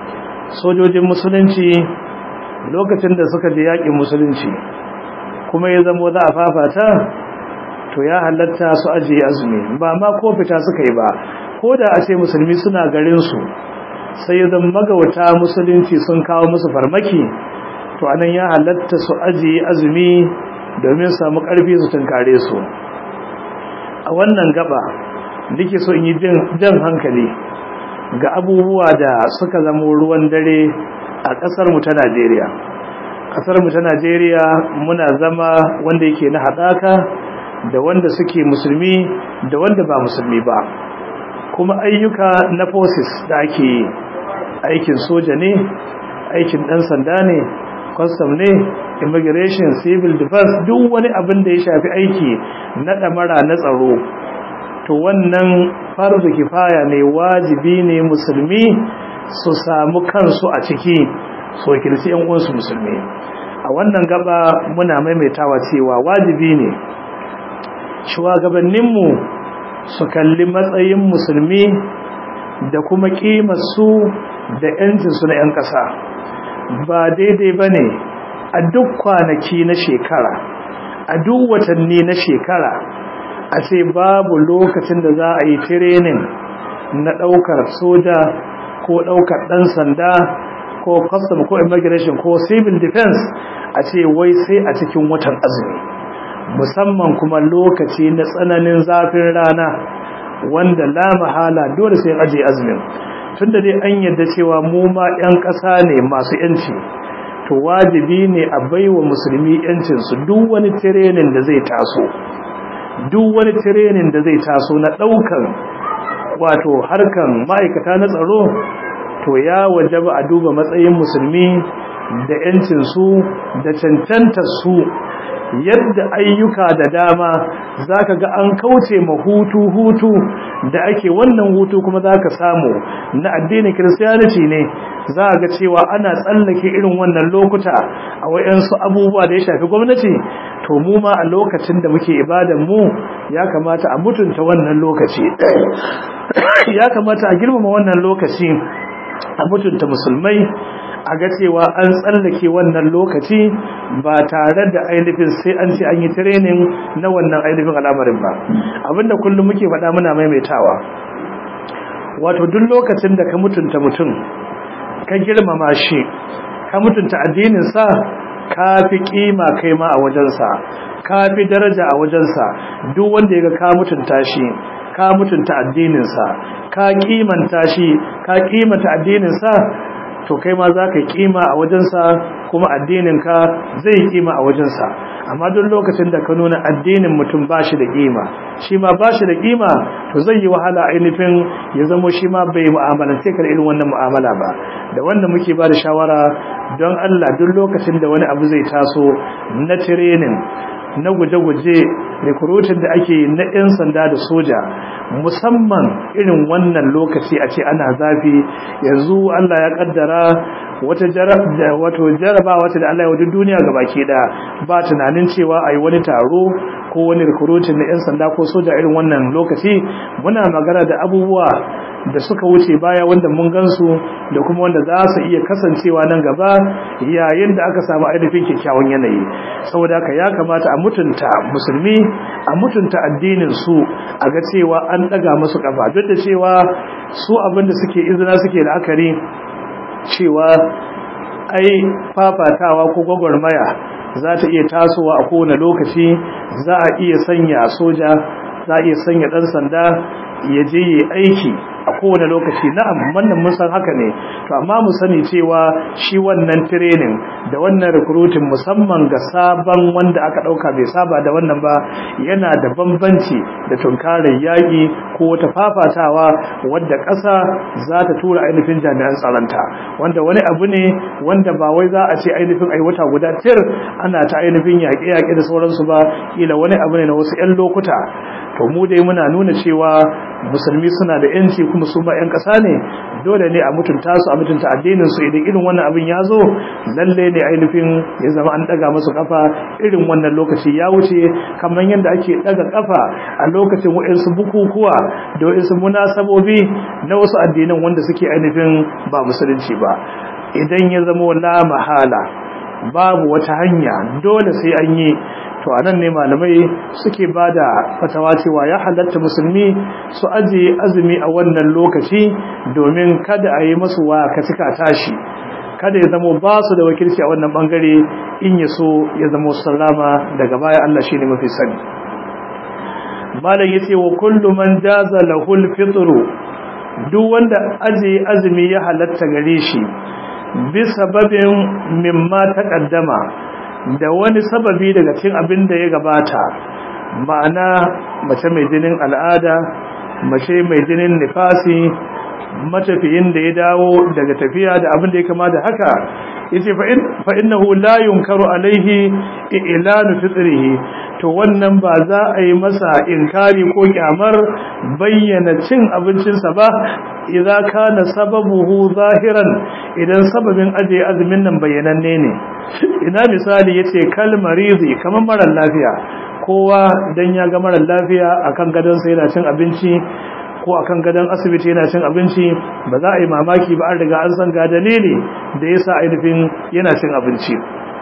sojojin musulunci lokacin da suka je yaƙin musulunci kuma ya zama za a fafata to ya halatta su ajiye azumi ba ma ko fita suka yi ba ko da a ce musulmi suna garinsu sai ya zama magauta musulunci sun kawo musu farmaki to anan ya halatta su ajiye azumi domin samu ƙarfi su tunkare su a wannan gaba nake so in yi jan hankali ga abubuwa da suka zama ruwan dare a ƙasarmu ta Najeriya. Ƙasarmu ta Najeriya muna zama wanda yake na haɗaka da wanda suke musulmi da wanda ba musulmi ba. Kuma ayyuka na forces da ake yi, aikin soja ne, aikin ɗan sanda ne, custom ne, immigration, civil defense, duk wani abin da ya shafi aiki na ɗamara na tsaro. To wannan farzu kifaya ne wajibi ne musulmi su samu kansu a ciki su wakilci yan uwansu musulmi a wannan gaba muna maimaitawa cewa wajibi ne shugabanninmu su kalli matsayin musulmi da kuma su da yancinsu na 'yan ƙasa ba daidai ba ne a duk kwanaki na shekara a duk watanni na shekara a ce babu lokacin da za a yi tirenin na ɗaukar soja ko ɗaukar ɗan sanda ko custom ko immigration ko civil defense a ce wai sai a cikin watan azumi musamman kuma lokaci na tsananin zafin rana wanda la mahala dole sai aje azumin tunda dai an yadda cewa mu ma 'yan ƙasa ne masu 'yanci to wajibi ne a baiwa musulmi 'yancinsu duk wani tirenin da zai taso duk wani tirenin da zai taso na ɗaukan wato harkan ma'aikata na tsaro to ya wajaba a duba matsayin musulmi da yancinsu da cancantar su yadda ayyuka da dama zaka ga an kauce ma hutu hutu da ake wannan hutu kuma zaka samu na addinin Christianity ne za ga cewa ana tsallake irin wannan lokuta a wayansu abubuwa da ya shafi gwamnati to mu ma a lokacin da muke ibadan mu ya kamata a mutunta wannan lokaci ya kamata a girmama wannan lokaci a mutunta musulmai a ga cewa an tsallake wannan lokaci ba tare da ainihin sai an ce an yi training na wannan ainihin al'amarin ba abinda kullum muke faɗa muna maimaitawa wato duk lokacin da ka mutunta mutum ka girmama shi ka mutunta addininsa ka fi kima kai ma a wajensa ka fi daraja a wajensa duk wanda ya ga ka mutunta shi ka mutunta addininsa ka kimanta shi ka kimanta addininsa to kai ma za ka yi kima a wajensa kuma addininka zai yi kima a wajensa amma duk lokacin da ka nuna addinin mutum ba shi da kima shi ma ba shi da kima to zai yi wahala ainihin ya zamo shi ma bai mu'amalance ka da irin wannan mu'amala ba da wanda muke ba da shawara don Allah duk lokacin da wani abu zai taso na training na guje-guje recruiting da ake na 'yan sanda da soja musamman irin wannan lokaci a ce ana zafi yanzu Allah ya kaddara wata wato jaraba wata da Allah ya wajen duniya ga baki da ba tunanin cewa a yi wani taro ko wani recruiting na 'yan sanda ko soja irin wannan lokaci muna magana da abubuwa da suka wuce baya wanda mun gansu da kuma wanda za su iya kasancewa nan gaba yayin da aka samu ainihin kyakkyawan yanayi saboda haka ya kamata a mutunta musulmi a mutunta addinin su a ga cewa an daga musu kafa duk da cewa su abinda suke izina suke la'akari cewa ai fafatawa ko gwagwarmaya za ta iya tasowa a kowane lokaci za a iya sanya soja za a iya sanya ɗan sanda ya je yi aiki a kowane lokaci na'am wannan mun san haka ne to amma mu sani cewa shi wannan training da wannan recruiting musamman ga sabon wanda aka dauka bai saba da wannan ba yana da bambanci da tunkarar yaƙi ko wata fafatawa wadda ƙasa za ta tura ainihin jami'an tsaronta wanda wani abu ne wanda ba wai za a ce ainihin ai wata guda tir ana ta ainihin yaƙe-yaƙe da sauransu ba kila wani abu ne na wasu 'yan lokuta to mu dai muna nuna cewa musulmi suna da yanci kuma su ba 'yan ƙasa ne dole ne a mutunta su a mutunta addinin su idan irin wannan abin ya zo lalle ne ainihin ya zama an daga masu kafa irin wannan lokaci ya wuce kamar yadda ake daga kafa a lokacin wa'insu bukukuwa da wa'insu munasabobi na wasu addinan wanda suke ainihin ba musulunci ba idan ya zama la mahala babu wata hanya dole sai an yi to anan ne malamai suke bada fatawa cewa ya halatta musulmi su ajiye azumi a wannan lokaci domin kada a yi masu wa cika tashi kada ya zama ba su da wakilci a wannan bangare in ya so ya zama sallama daga baya Allah shine mafi sani malam yace wa kullu man jaza lahul fitru duk wanda aje azumi ya halatta gare shi bi sababin mimma taqaddama da wani sababi daga cikin abin da ya gabata ma'ana mace mai jinin al'ada mace mai jinin nifasi matafiyin da ya dawo daga tafiya da abin da ya kama da haka yace fa innahu la yunkaru alaihi i'lanu fitrihi to wannan ba za a yi masa inkari ko kyamar bayyana cin abincinsa ba idza kana sababuhu zahiran idan sababin aje azumin nan bayyananne ne ina misali yace kal marizi kamar mara lafiya kowa dan ya ga mara lafiya akan gadon sa yana cin abinci ko akan gadon asibiti yana cin abinci ba za a yi mamaki ba an riga an san ga dalili da yasa ainihin yana cin abinci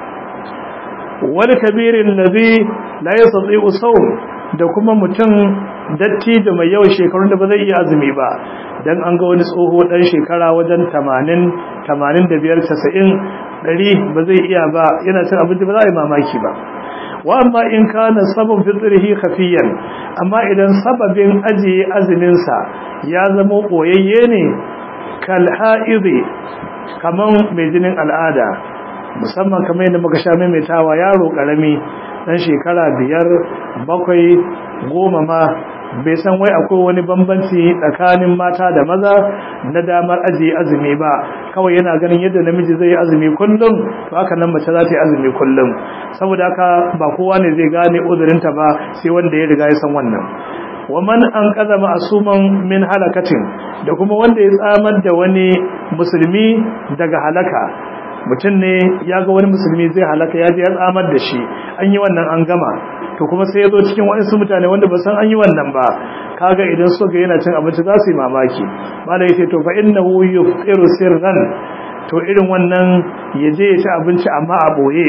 wani kabirin lazi la yastati'u sawm da kuma mutum datti da mai yawan shekarun da ba zai iya azumi ba dan an ga wani tsoho dan shekara wajen 80 85 90 100 ba zai iya ba yana cin abinci ba za a yi mamaki ba wa amma in kana sabab fitrihi khafiyan amma idan sababin ajiye azumin sa ya zama koyayye ne kal haidi kaman mai jinin al'ada musamman kamar yadda muka sha maimaitawa yaro karami dan shekara biyar bakwai goma ma bai san wai akwai wani bambanci tsakanin mata da maza na damar ajiye azumi ba kawai yana ganin yadda namiji zai yi azumi kullum to haka nan mace za ta yi azumi kullum saboda haka ba kowa ne zai gane uzurinta ba sai wanda ya riga ya san wannan wa man an kaza ma'asuman min halakatin da kuma wanda ya tsamar da wani musulmi daga halaka mutum ne ya ga wani musulmi zai halaka ya je ya tsamar da shi an yi wannan an gama to kuma sai ya zo cikin waɗansu mutane wanda ba san an yi wannan ba kaga idan suka yana cin abinci za su yi mamaki malai sai to fa innahu yufiru sirran to irin wannan ya je ya ci abinci amma a boye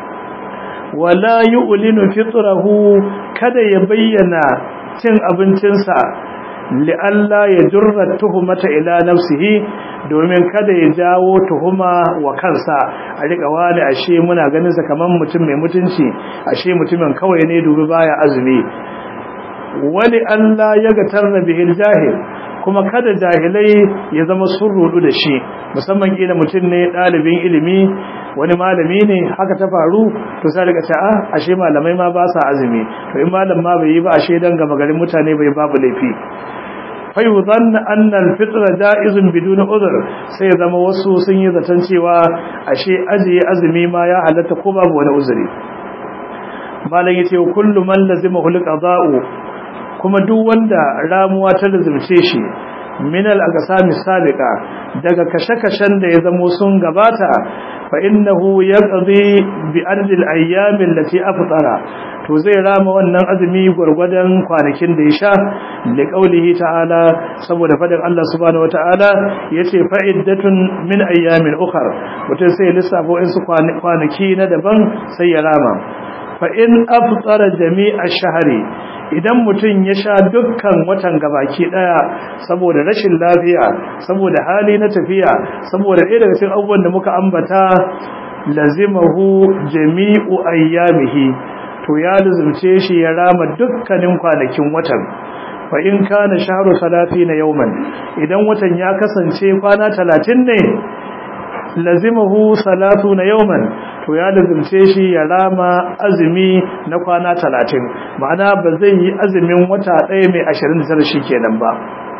wala yu'linu fitrahu kada ya bayyana cin abincinsa li'alla ya jurra tuhumata ila nafsihi domin kada ya jawo tuhuma wa kansa a rika wani ashe muna ganin sa kaman mutum mai mutunci ashe mutumin kawai ne dubi baya azumi wali Allah ya ga tarna bihil jahil kuma kada jahilai ya zama sun rudu da shi musamman kila mutum ne dalibin ilimi wani malami ne haka ta faru to sai daga ta ah ashe malamai ma ba sa azumi to in malam ma bai yi ba ashe dan gama garin mutane bai babu laifi fayuzan annal fitra ja'izun bidun udhr sai zama wasu sun yi zaton cewa ashe ajiye azumi ma ya halatta ko babu wani uzuri malam yace kullu man lazima hul qada'u kuma duk wanda ramuwa ta lazimce shi min al aqsami sabiqa daga kashe-kashen da ya zamo sun gabata fa innahu yaqdi bi ardi al ayyam allati aftara to zai rama wannan azumi gurgurdan kwanakin da ya sha da kaulihi ta'ala saboda fadin Allah subhanahu wataala yace fa'iddatun min ayyamin ukhar mutum sai lissafo in su kwanaki na daban sai ya rama fa in aftara jami'a shahri idan mutum ya sha dukkan watan gabaki daya saboda rashin lafiya saboda hali na tafiya saboda ɗaya daga cikin abubuwan da muka ambata lazimahu jami'u ayyamihi to ya luzumce shi ya rama dukkanin kwanakin watan fa in kana shahru 30 yawman idan watan ya kasance kwana 30 ne lazimahu 30 yawman to ya luzumce shi ya rama azumi na kwana 30 ma'ana ba zai yi azumin wata ɗaya mai 29 shikenan ba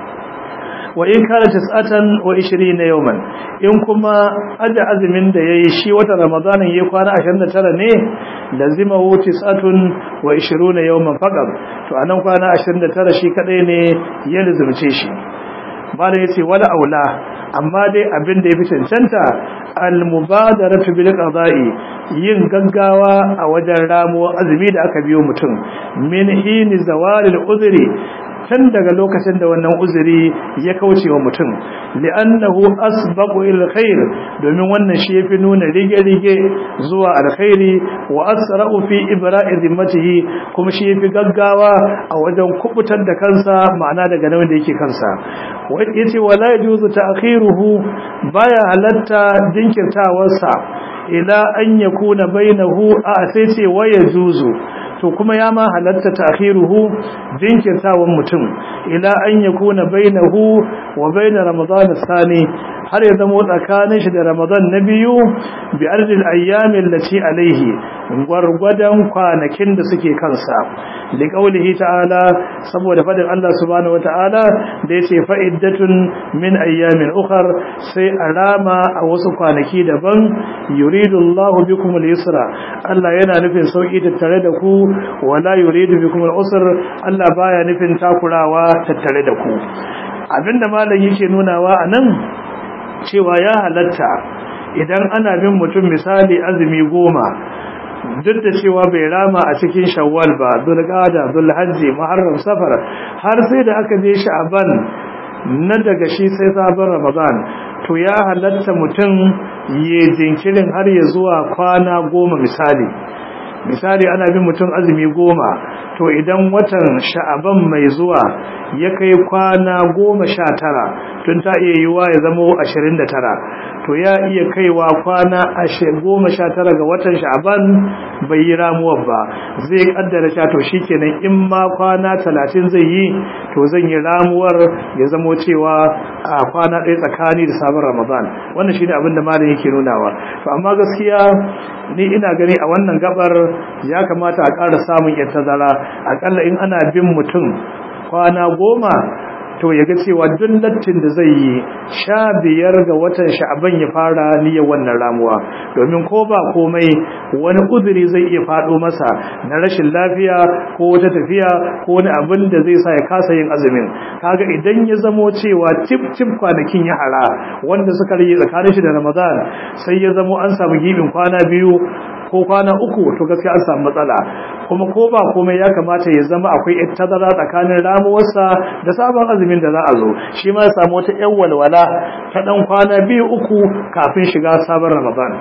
wa in kana tis'atan wa 20 yawman in kuma aja azumin da yayi shi wata ramadanin yayi kwana 29 ne lazimahu tis'atun wa 20 yawman faqat to anan kwana 29 shi kadai ne ya lazimce shi bala yace wala aula amma dai abin da yafi cancanta al mubadaratu bil qada'i yin gaggawa a wajen ramo azumi da aka biyo mutum min hini zawalil uzri tun daga lokacin da wannan uzuri ya kauce wa mutum li'annahu asbaqu ila khair domin wannan shi yafi nuna rige-rige zuwa alkhairi wa asra'u fi ibra'i zimmatihi kuma shi yafi gaggawa a wajen kubutar da kansa ma'ana daga nauyin da yake kansa yace wala yajuzu ta'khiruhu baya halatta jinkirtawarsa ila an yakuna bainahu a sai ce waya juzu to kuma ya ma halatta ta'khiruhu jinkirtawan mutum ila an yakuna bainahu wa bain ramadan sani har ya zama tsakanin shi da ramadan na biyu bi ardil ayyam allati alaihi gwargwadon kwanakin da suke kansa li qaulihi ta'ala saboda fadin Allah subhanahu wata'ala da yace fa'iddatun min ayyamin ukhar sai alama a wasu kwanaki daban yuridu Allah bikum al-yusra Allah yana nufin sauki tattare da ku wala yuridu bikum al-usr Allah baya nufin takurawa tattare da ku abinda malam yake nunawa anan cewa ya halatta idan ana bin mutum misali azumi goma duk da cewa bai rama a cikin shawwal ba zulqa'ada zulhajji muharram safar har sai da aka je sha'ban na daga shi sai sabon ramadan to ya halatta mutum ya jinkirin har ya zuwa kwana goma misali misali ana bin mutum azumi goma to idan watan sha'aban mai zuwa ya kai kwana goma sha tara tun ta iya yiwa ya zama ashirin da tara to ya iya kaiwa kwana goma sha tara ga watan sha'aban bai yi ramuwar ba zai kaddara sha to shi kenan in ma kwana talatin zai yi to zan yi ramuwar ya zamo cewa a kwana ɗaya tsakani da sabon ramadan wannan shine abin da malam yake nunawa to amma gaskiya ni ina gani a wannan gabar ya kamata a ƙara samun yar tazara akalla in ana bin mutum kwana goma to ya ga cewa duk lattin da zai yi sha biyar ga watan sha'aban ya fara niyyar wannan ramuwa domin ko ba komai wani uzuri zai iya faɗo masa na rashin lafiya ko wata tafiya ko wani abin da zai sa ya kasa yin azumin kaga idan ya zamo cewa tip tip kwanakin ya hara wanda suka rage tsakanin shi da ramadan sai ya zamo an samu gibin kwana biyu ko kwana uku to gaskiya an samu matsala kuma ko ba komai ya kamata ya zama akwai tazara tsakanin ramuwarsa da sabon azumin da za a zo shi ma ya samu wata yan walwala ta dan kwana biyu uku kafin shiga sabon ramadan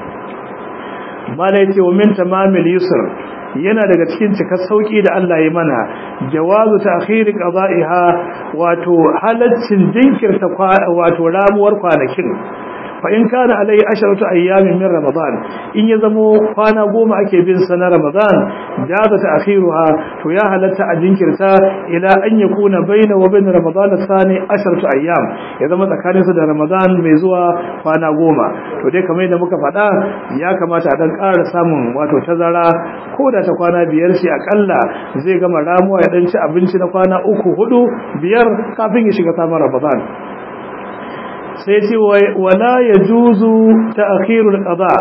mala yace wa min tamamil yusr yana daga cikin cikar sauki da Allah ya mana jawazu ta'khiri qada'iha wato halaccin jinkirta wato ramuwar kwanakin fa in kana alai asharatu ayyamin min ramadan in ya zamo kwana goma ake bin sa na ramadan jaza ta'khiruha to ya halatta a jinkirta ila an yakuna baina wa bain ramadan thani asharatu ayyam ya zama tsakanin su da ramadan mai zuwa kwana goma to dai kamar yadda muka faɗa ya kamata a dan ƙara samun wato tazara ko da ta kwana biyar shi akalla zai gama ramuwa ya dan ci abinci na kwana uku hudu biyar kafin ya shiga samun ramadan sai ce wala ya juzu ta akhirul qada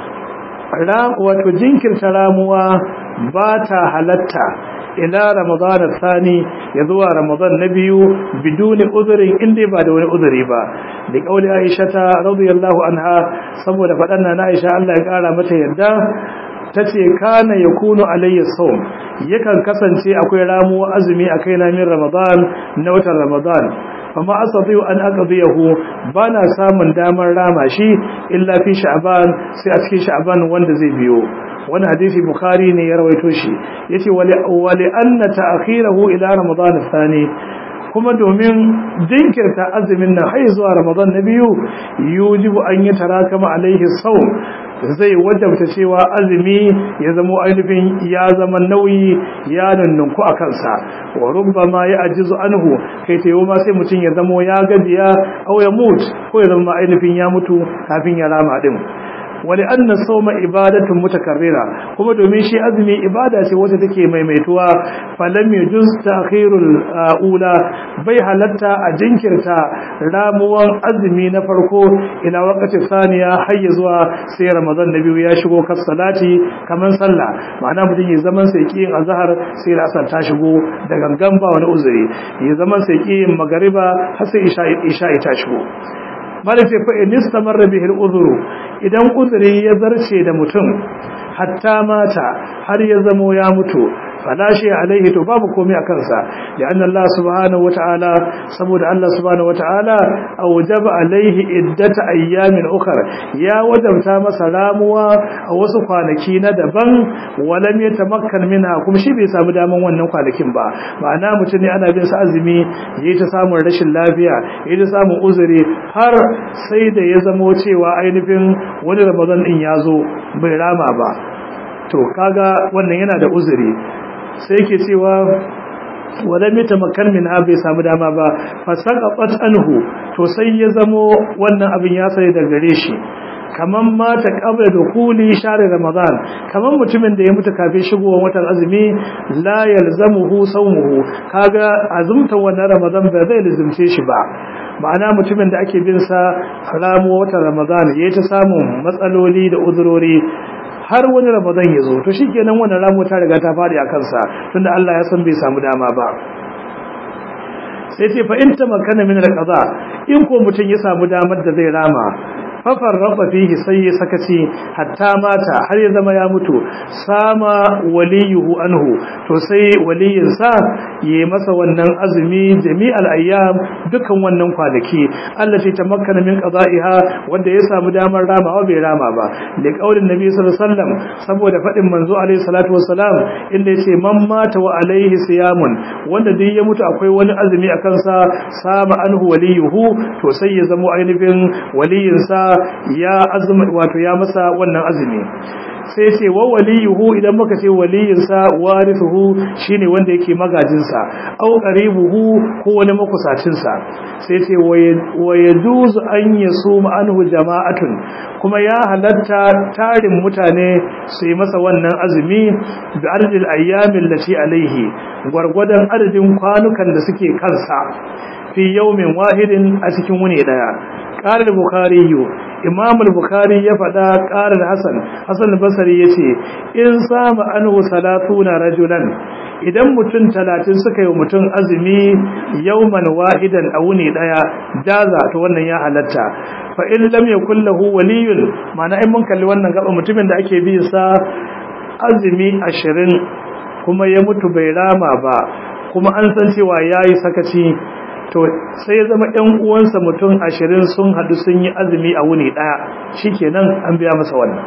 wato jinkirta ramuwa ba ta halatta ila ramadan tsani ya zuwa ramadan na biyu biduni uzurin inda ba da wani uzuri ba da kauli aisha ta radiyallahu anha saboda faɗan na aisha Allah ya kara mata yadda ta ce kana ya kunu alayya saum yakan kasance akwai ramuwa azumi a kaina min ramadan na watan ramadan amma asadi an aqdiyahu bana samun damar rama shi illa fi sha'ban sai a cikin sha'ban wanda zai biyo wani hadisi bukhari ne ya rawaito shi yace wali wali anna ta'khirahu ila ramadan thani kuma domin jinkirta azumin nan har zuwa ramadan na biyu yujibu an yi tarakama alaihi sawm zai wajabta cewa azumi ya zama ainihin ya zama nauyi ya nannunku a kansa wa rubbama ya ajizu anhu kai tayo ma sai mutum ya zama ya gajiya aw ya mutu ko ya zama ainihin ya mutu kafin ya rama din wali anna sawma ibadatun mutakarrira kuma domin shi azumi ibada ce wacce take maimaituwa falam yujuz ta'khirul ula bai halatta a jinkirta ramuwan azumi na farko ila waqti saniya har zuwa sai ramadan na biyu ya shigo kas salati kaman sallah ma'ana mutum ya zaman sai kiyin azhar sai asar ta shigo da gangan ba wani uzuri ya zaman sai kiyin magariba har sai isha isha ta shigo mala ce fa in istamarra bihi al-udhru idan uzuri ya zarce da mutum hatta mata har ya zamo ya mutu fala shi alaihi to babu komai a kansa da anna Allah subhanahu wataala saboda Allah subhanahu wataala awjaba alaihi iddata ayyamin ukhra ya wajabta masa ramuwa a wasu kwanaki na daban walam yatamakkan minha kuma shi bai samu daman wannan kwanakin ba ma'ana mutum ne ana bin sa azumi yayi ta samun rashin lafiya yayi ta samun uzuri har sai da ya zamo cewa ainihin wani Ramadan din ya zo bai rama ba to kaga wannan yana da uzuri sai yake cewa walam yatamakkan min bai samu dama ba fasaqat anhu to sai ya zamo wannan abin ya sai da gare shi kaman mata qabla dukuli share ramadan kaman mutumin da ya mutu kafin shigowar watan azumi la yalzamuhu sawmuhu kaga azumta wannan ramadan ba zai lazimce shi ba ma'ana mutumin da ake bin sa ramu watan ramadan yayi ta samun matsaloli da uzurori har wani ramadan ya zo to shikenan wannan ramu ta riga ta fadi a kansa tunda Allah ya san bai samu dama ba sai ce fa in tamakkana min al-qada in ko mutun ya samu damar da zai rama fafarrafa fihi sai ya sakaci hatta mata har ya zama ya mutu sama waliyuhu anhu to sai waliyin sa yi masa wannan azumi jami'al ayyam dukan wannan kwanaki allati tamakkana min qada'iha wanda ya samu damar rama bai rama ba da kaulin nabi sallallahu alaihi wasallam saboda fadin manzo alaihi salatu wassalam inda yace man mata wa alaihi siyamun wanda duk ya mutu akwai wani azumi a kansa sama anhu waliyuhu to sai ya zama ainihin waliyin sa ya azumi wato ya masa wannan azumi sai ce wa waliyuhu idan muka ce waliyinsa warithuhu shine wanda yake magajinsa au qaribuhu ko wani makusacinsa sai ce wa yajuzu an yasuma anhu jama'atun kuma ya halatta tarin mutane su yi masa wannan azumi bi ardil ayyamin lati alaihi gwargwadon adadin kwanukan da suke kansa fi yawmin wahidin a cikin wuni daya qala al-bukhari imam al-bukhari ya faɗa ƙarar hasan hasan al-basri yace in sama anhu salatuna rajulan idan mutum talatin suka yi mutum azumi yawman wahidan a wuni daya jaza to wannan ya halatta fa in lam yakul lahu waliyun ma'ana in mun kalli wannan gaba mutumin da ake bi sa azumi 20 kuma ya mutu bai rama ba kuma an san cewa yayi sakaci to sai ya zama ɗan uwansa mutum ashirin sun haɗu sun yi azumi a wuni ɗaya shikenan an biya masa wannan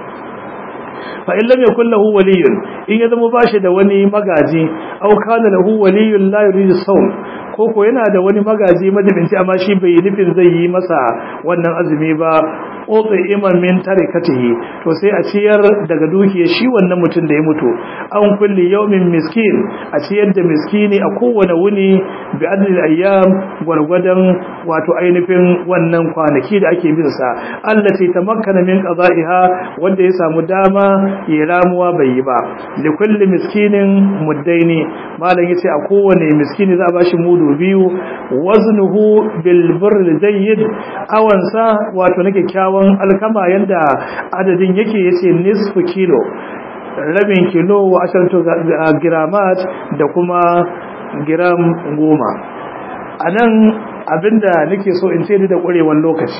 fa in lam yakul lahu waliyun in ya zama bashi da wani magaji aw kana lahu waliyun la yuridu sawm ko ko yana da wani magaji madabinci amma shi bai nufin zai yi masa wannan azumi ba otsa iman min tarikatihi to sai a ciyar daga dukiyar shi wannan mutum da ya mutu an kulli yawmin miskin a ciyar da miskini a kowane wuni bi adlil ayyam gwargwadon wato ainihin wannan kwanaki da ake bin sa allati tamakkana min qada'iha wanda ya samu dama ya ramuwa bai yi ba li kulli miskinin muddaini malam yace a kowane miskini za a bashi mudu biyu waznuhu bil birr jayyid awansa wato na kyakkyawan alkama yanda adadin yake yace nisfu kilo rabin kilo wa asharatu gramat da kuma gram goma anan abinda nake so in ce da ƙwarewan lokaci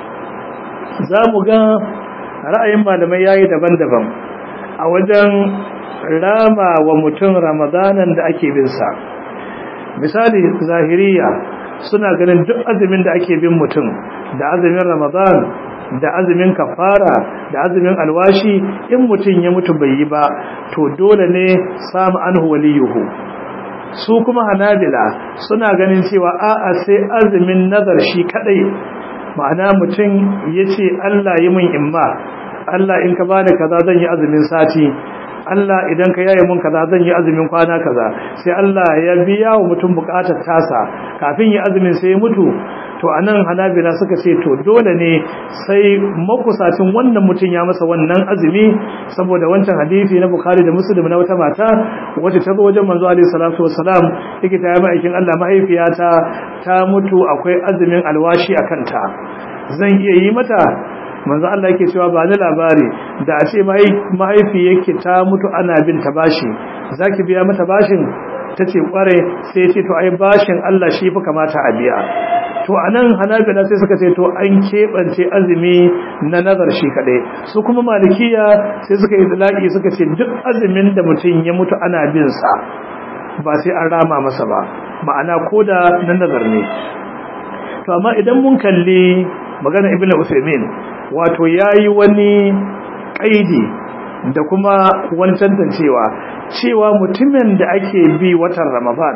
za mu ga ra'ayin malamai yayi daban-daban a wajen rama wa mutum ramadanan da ake bin sa misali zahiriya suna ganin duk azumin da ake bin mutum da azumin ramadan da azumin kafara da azumin alwashi in mutum ya mutu bai yi ba to dole ne samu anhu waliyuhu su kuma hanabila suna ganin cewa a'a sai azumin nazar shi kadai ma'ana mutum ya ce Allah yi min imma Allah in ka bani kaza zan yi azumin sati Allah idan ka yaye mun kaza zan yi azumin kwana kaza sai Allah ya biya wa mutum bukatar tasa kafin ya azumin sai ya mutu to anan hanabila suka ce to dole ne sai makusacin wannan mutum ya masa wannan azumi saboda wancan hadisi na bukhari da muslim na wata mata wacce ta zo wajen manzo alaihi salatu wassalam yake ta yi ma'aikin Allah mahaifiyata ta mutu akwai azumin alwashi a kanta zan iya yi mata manzo Allah yake cewa ba ni labari da a ce mahaifi yake ta mutu ana bin ta bashi zaki biya mata bashin tace kware sai ce to ai bashin Allah shi fa kamata a biya to to anan hanabila sai suka ce to an keɓance azumi na nazar shi kaɗai su kuma malikiya sai suka yi zalaƙi suka ce duk azumin da mutum ya mutu ana bin sa ba sai an rama masa ba ma'ana ko da na nazar ne to amma idan mun kalli magana ibnu usaimin wato yayi wani kaidi da kuma wani tantancewa cewa mutumin da ake bi watan ramadan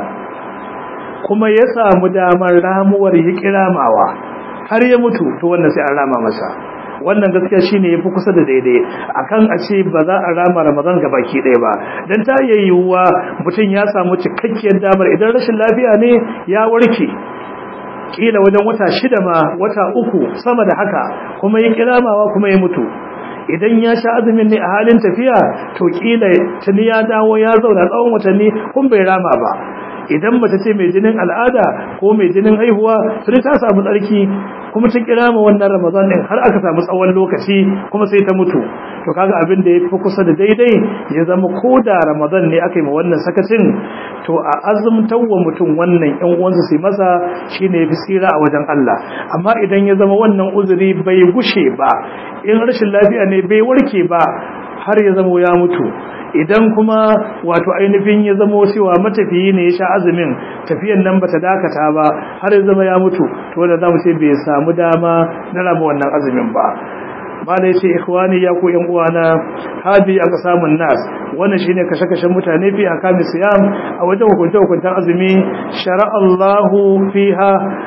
kuma ya samu damar ramuwar ya kiramawa har ya mutu to wannan sai an rama masa wannan gaskiya shine yafi kusa da daidai akan a ce ba za a rama ramadan ga baki ɗaya ba dan ta iya yiwuwa mutum ya samu cikakkiyar damar idan rashin lafiya ne ya warke kila wajen wata shida ma wata uku sama da haka kuma ya kiramawa kuma ya mutu idan ya sha azumin ne a halin tafiya to kila tuni ya dawo ya zauna tsawon watanni kun bai rama ba idan mace ce mai jinin al'ada ko mai jinin haihuwa sai ta samu tsarki kuma ta kira ma wannan ramadan din har aka samu tsawon lokaci kuma sai ta mutu to kaga abin da yafi kusa da daidai ya zama ko da ramadan ne aka yi ma wannan sakacin to a azumtar wa mutum wannan yan uwansa sai masa shine yafi tsira a wajen Allah amma idan ya zama wannan uzuri bai gushe ba in rashin lafiya ne bai warke ba har ya zama ya mutu idan kuma wato ainihin ya zama cewa matafiyi ne ya sha azumin tafiyan nan bata dakata ba har ya zama ya mutu to wanda zamu ce bai samu dama na rama wannan azumin ba mala yace ikhwani ya ku yan uwana hadi aka samun nas wannan shine kashe-kashen mutane fi akamis siyam a wajen hukunta hukuntan azumi shar'a Allahu fiha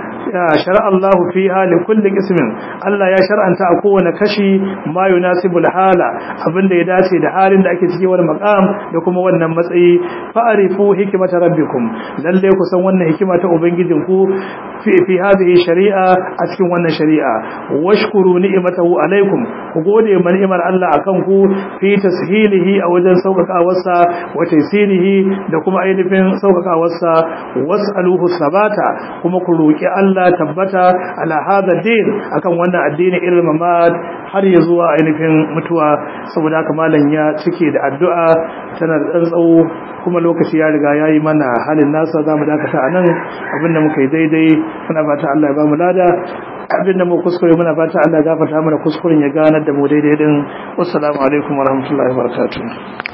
shara Allah fiha li kulli ismin Allah ya shar'anta a kowane kashi ma yunasibul hala abinda ya dace da halin da ake ciki wani maqam da kuma wannan matsayi fa'arifu hikmata rabbikum lalle ku san wannan hikima ta ubangijin ku fi fi hadhihi shari'a a cikin wannan shari'a washkuru ni'matahu alaikum ku gode ma ni'imar Allah akan ku fi tashilihi a wajen sauƙaƙawarsa wa taysirihi da kuma ainihin sauƙaƙawarsa was'aluhu sabata kuma ku roki Allah Allah tabbata ala hada din akan wannan addini ilmin mamad har ya zuwa ainihin mutuwa saboda haka malam ya cike da addu'a tana da tsawo kuma lokaci ya riga yayi mana halin nasa zamu dakata anan abinda muka yi daidai muna fata Allah ya ba mu lada abinda mu kuskure muna fata Allah ya gafarta mana kuskuren ya ganar da mu daidai din assalamu alaikum warahmatullahi wabarakatuh